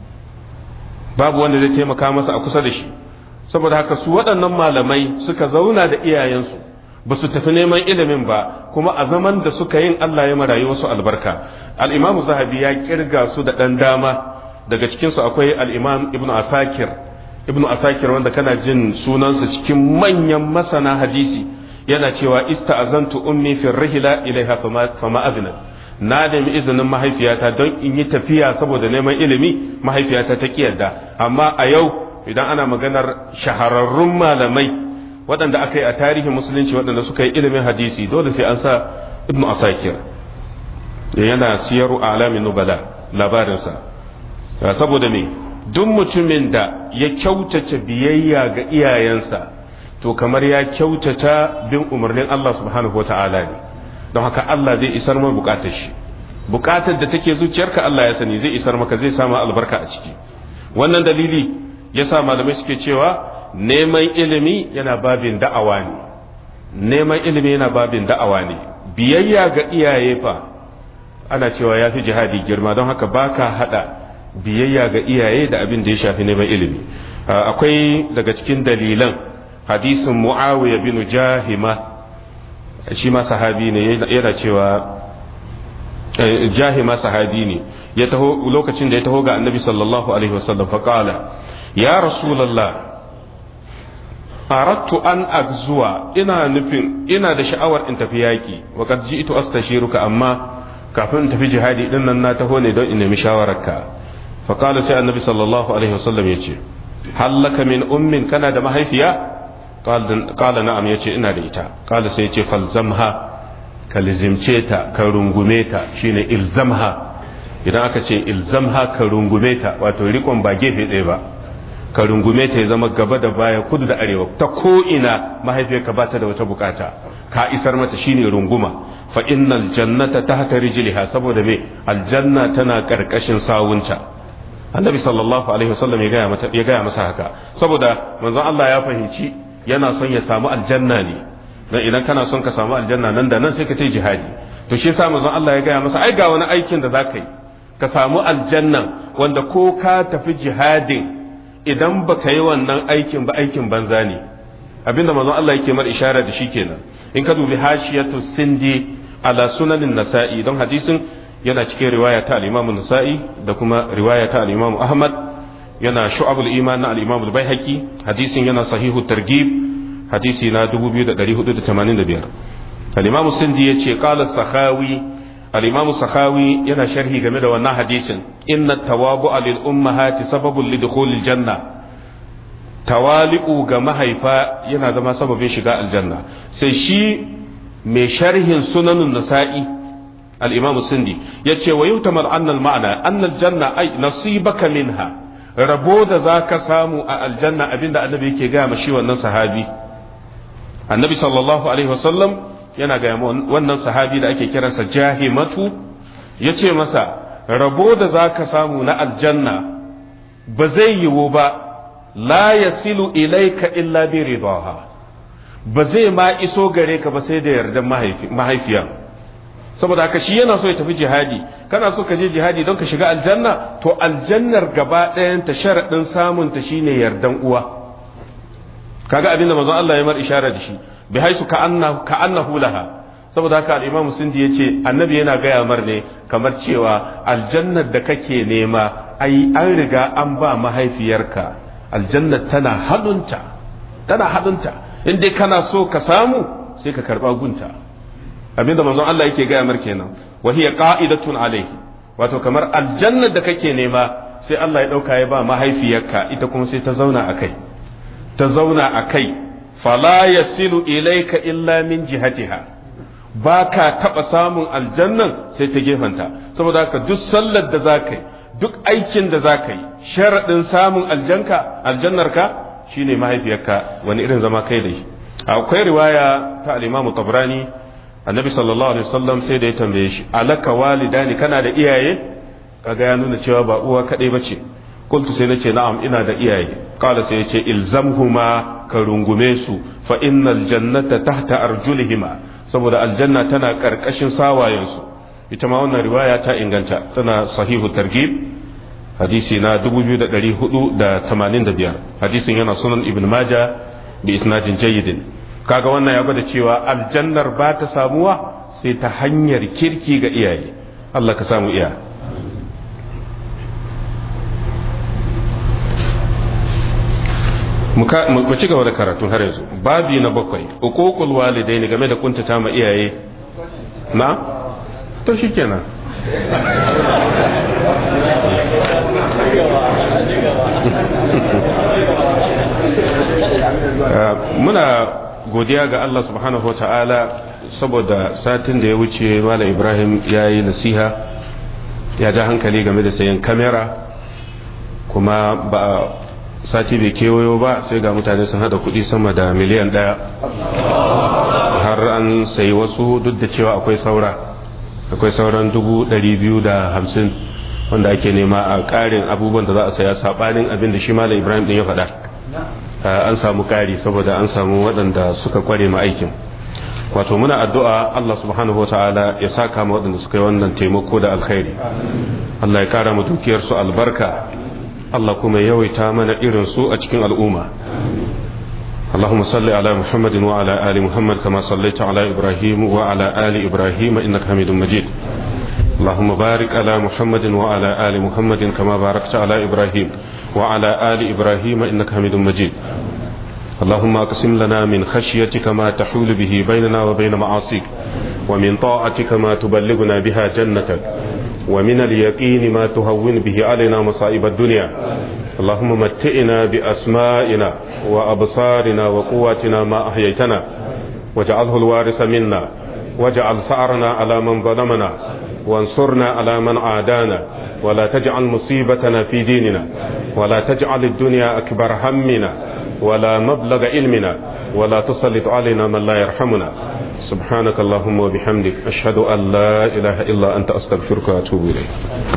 babu wanda zai taimaka masa a kusa da shi saboda haka su waɗannan malamai suka zauna da iyayensu ba su tafi neman ilimin ba kuma a zaman da suka yin Allah ya marayu wasu albarka al-imamu zahabi ya kirga su da ɗan dama daga cikinsu akwai al-imam ibnu asakir ibnu asakir wanda kana jin sunansa cikin manyan masana hadisi yana cewa ista'azantu ummi fi rihla ilaiha fama azna na nemi izinin mahaifiyata don in yi tafiya saboda neman ilimi mahaifiyata ta kiyarda amma a yau idan ana maganar shahararrun malamai waɗanda aka yi a tarihin musulunci waɗanda suka yi ilimin hadisi dole sai an sa ibnu asakir yana siyaru alamin nubala labarinsa saboda me duk mutumin da ya kyautata biyayya ga iyayensa to kamar ya kyautata bin umarnin Allah subhanahu wata'ala ne don haka Allah zai isar ma bukatar shi bukatar da take zuciyarka Allah ya sani zai isar maka zai sama albarka a ciki wannan dalili yasa malamai suke cewa neman ilimi yana babin da'awa ne neman ilimi yana babin da'awa ne biyayya ga iyaye fa ana cewa ya fi jihadi girma don haka baka hada biyayya ga iyaye da abin da ya shafi neman ilimi akwai daga cikin dalilan hadisin muawiya bin jahima shi ma sahabi ne yana cewa jahima sahabi ne ya taho lokacin da ya taho ga annabi sallallahu alaihi wasallam fa qala ya rasulullah aradtu an agzuwa ina nufin ina da sha'awar in tafi yaki wa qad ji'tu astashiruka amma kafin in tafi jihadi din nan na taho ne don in nemi shawararka fa qala sai annabi sallallahu alaihi wasallam yace hallaka min ummin kana da mahaifiya qala na'am yace ina da ita qala sai yace falzamha ka lizimce ta ka rungume ta shine ilzamha idan aka ce ilzamha ka rungume ta wato rikon ba gefe ɗaya ba ka rungume ta ya zama gaba da baya kudu da arewa ta ko ina mahaifiyarka ba ta da wata bukata ka isar mata shine runguma fa innal jannata tahta rijliha saboda me aljanna tana karkashin sawunta annabi sallallahu alaihi wasallam ya gaya mata ya gaya masa haka saboda manzon Allah ya fahimci yana son ya samu aljanna ne dan idan kana son ka samu aljanna nan da nan sai ka tai jihadi to shi yasa manzon Allah ya gaya masa ai ga wani aikin da zaka yi ka samu aljannan wanda ko ka tafi jihadin idan baka yi wannan aikin ba aikin banza ne abinda manzon Allah yake mar ishara da shi kenan in ka dubi hashiyatu sindi ala sunanin nasa'i don hadisin yana cikin riwaya ta al-Imam Nasa'i da kuma riwaya ta al-Imam Ahmad yana shu'abul iman na al-Imam al-Baihaqi hadisin yana sahihu targhib hadisi na 2485 al-Imam Sindi yace qala sakhawi al-Imam sakhawi yana sharhi game da wannan hadisin inna tawabu'a lil ummahati sababun lidukhulil janna tawali'u ga mahaifa yana zama sababin shiga aljanna sai shi mai sharhin sunanun nasa'i al-imam sindi yace wa yutamar anna al-ma'na anna al-janna ay nasibaka minha rabo da zaka samu a aljanna abinda annabi yake ga shi wannan sahabi annabi sallallahu alaihi wasallam yana ga wannan sahabi da ake kiransa jahimatu yace masa rabo da zaka samu na aljanna ba zai yiwu ba la yasilu ilaika illa bi ridaha ba zai ma iso gare ka ba sai da yardan mahaifiya saboda haka shi yana so ya tafi jihadi kana so ka je jihadi don ka shiga aljanna to aljannar gaba ɗayan ta sharaɗin samun ta shine yardan uwa kaga abinda manzon Allah ya mar ishara da shi bi haisu ka annahu ka annahu laha saboda haka al-Imam Sindi yace annabi yana gaya mar ne kamar cewa aljannar da kake nema ai an riga an ba mahaifiyarka aljannar tana hadunta tana hadunta in dai kana so ka samu sai ka karba gunta abinda manzon Allah yake gaya mar kenan wa hiya qa'idatun alayhi wato kamar aljanna da kake nema sai Allah ya dauka ya ba mahaifiyarka ita kuma sai ta zauna akai ta zauna akai fala yasilu ilayka illa min jihatiha ba ka taɓa samun aljannan sai ta gefanta saboda haka duk sallar da za ka yi duk aikin da za ka yi sharaɗin samun aljanka aljannarka shine mahaifiyarka wani irin zama kai da shi akwai riwaya ta al-imamu tabrani annabi sallallahu alaihi wasallam sai da ya tambaye shi alaka walidani kana da iyaye kaga ya nuna cewa ba uwa kadai bace qultu sai nace na'am ina da iyaye qala sai yace ilzamhuma ka rungume su fa innal jannata tahta arjulihima saboda aljanna tana karkashin sawayensu ita ma wannan riwaya ta inganta tana sahihu targhib hadisi na 2485 hadisin yana sunan ibn majah bi isnadin jayyidin kaga wannan ya gwada cewa aljannar ba ta samuwa sai ta hanyar kirki ga iyaye Allah ka samu iya mu ci gaba da karatu har yanzu babi na bakwai uququl walidaini game da kuntata ma iyaye na to shikenan muna godiya ga Allah subhanahu ta'ala saboda satin da ya wuce Malam Ibrahim ya yi nasiha ya ja hankali game da sayan kamera kuma ba sati bai kewayo ba sai ga mutane sun hada kudi sama da miliyan daya har an sayi wasu duk da cewa akwai saura akwai sauran dubu dari biyu da hamsin wanda ake nema a karin abubuwan da za a saya sabanin abin da shi malam ibrahim din ya faɗa an samu kari saboda an samu waɗanda suka kware ma aikin wato muna addu'a Allah subhanahu wa ta'ala ya saka ma waɗanda suka yi wannan taimako da alkhairi Allah ya kara mu dukiyarsu albarka Allah kuma yawaita mana irin su a cikin al'umma اللهم صل على محمد وعلى آل محمد كما صليت على إبراهيم وعلى آل إبراهيم إنك حميد مجيد اللهم بارك على محمد وعلى آل محمد كما باركت على إبراهيم وعلى آل إبراهيم إنك حميد مجيد اللهم اقسم لنا من خشيتك ما تحول به بيننا وبين معاصيك ومن طاعتك ما تبلغنا بها جنتك ومن اليقين ما تهون به علينا مصائب الدنيا اللهم متئنا بأسمائنا وأبصارنا وقواتنا ما أحييتنا واجعله الوارث منا واجعل ثأرنا على من ظلمنا وانصرنا على من عادانا ولا تجعل مصيبتنا في ديننا ولا تجعل الدنيا أكبر همنا ولا مبلغ علمنا ولا تسلط علينا من لا يرحمنا سبحانك اللهم وبحمدك أشهد أن لا إله إلا أنت أستغفرك وأتوب إليك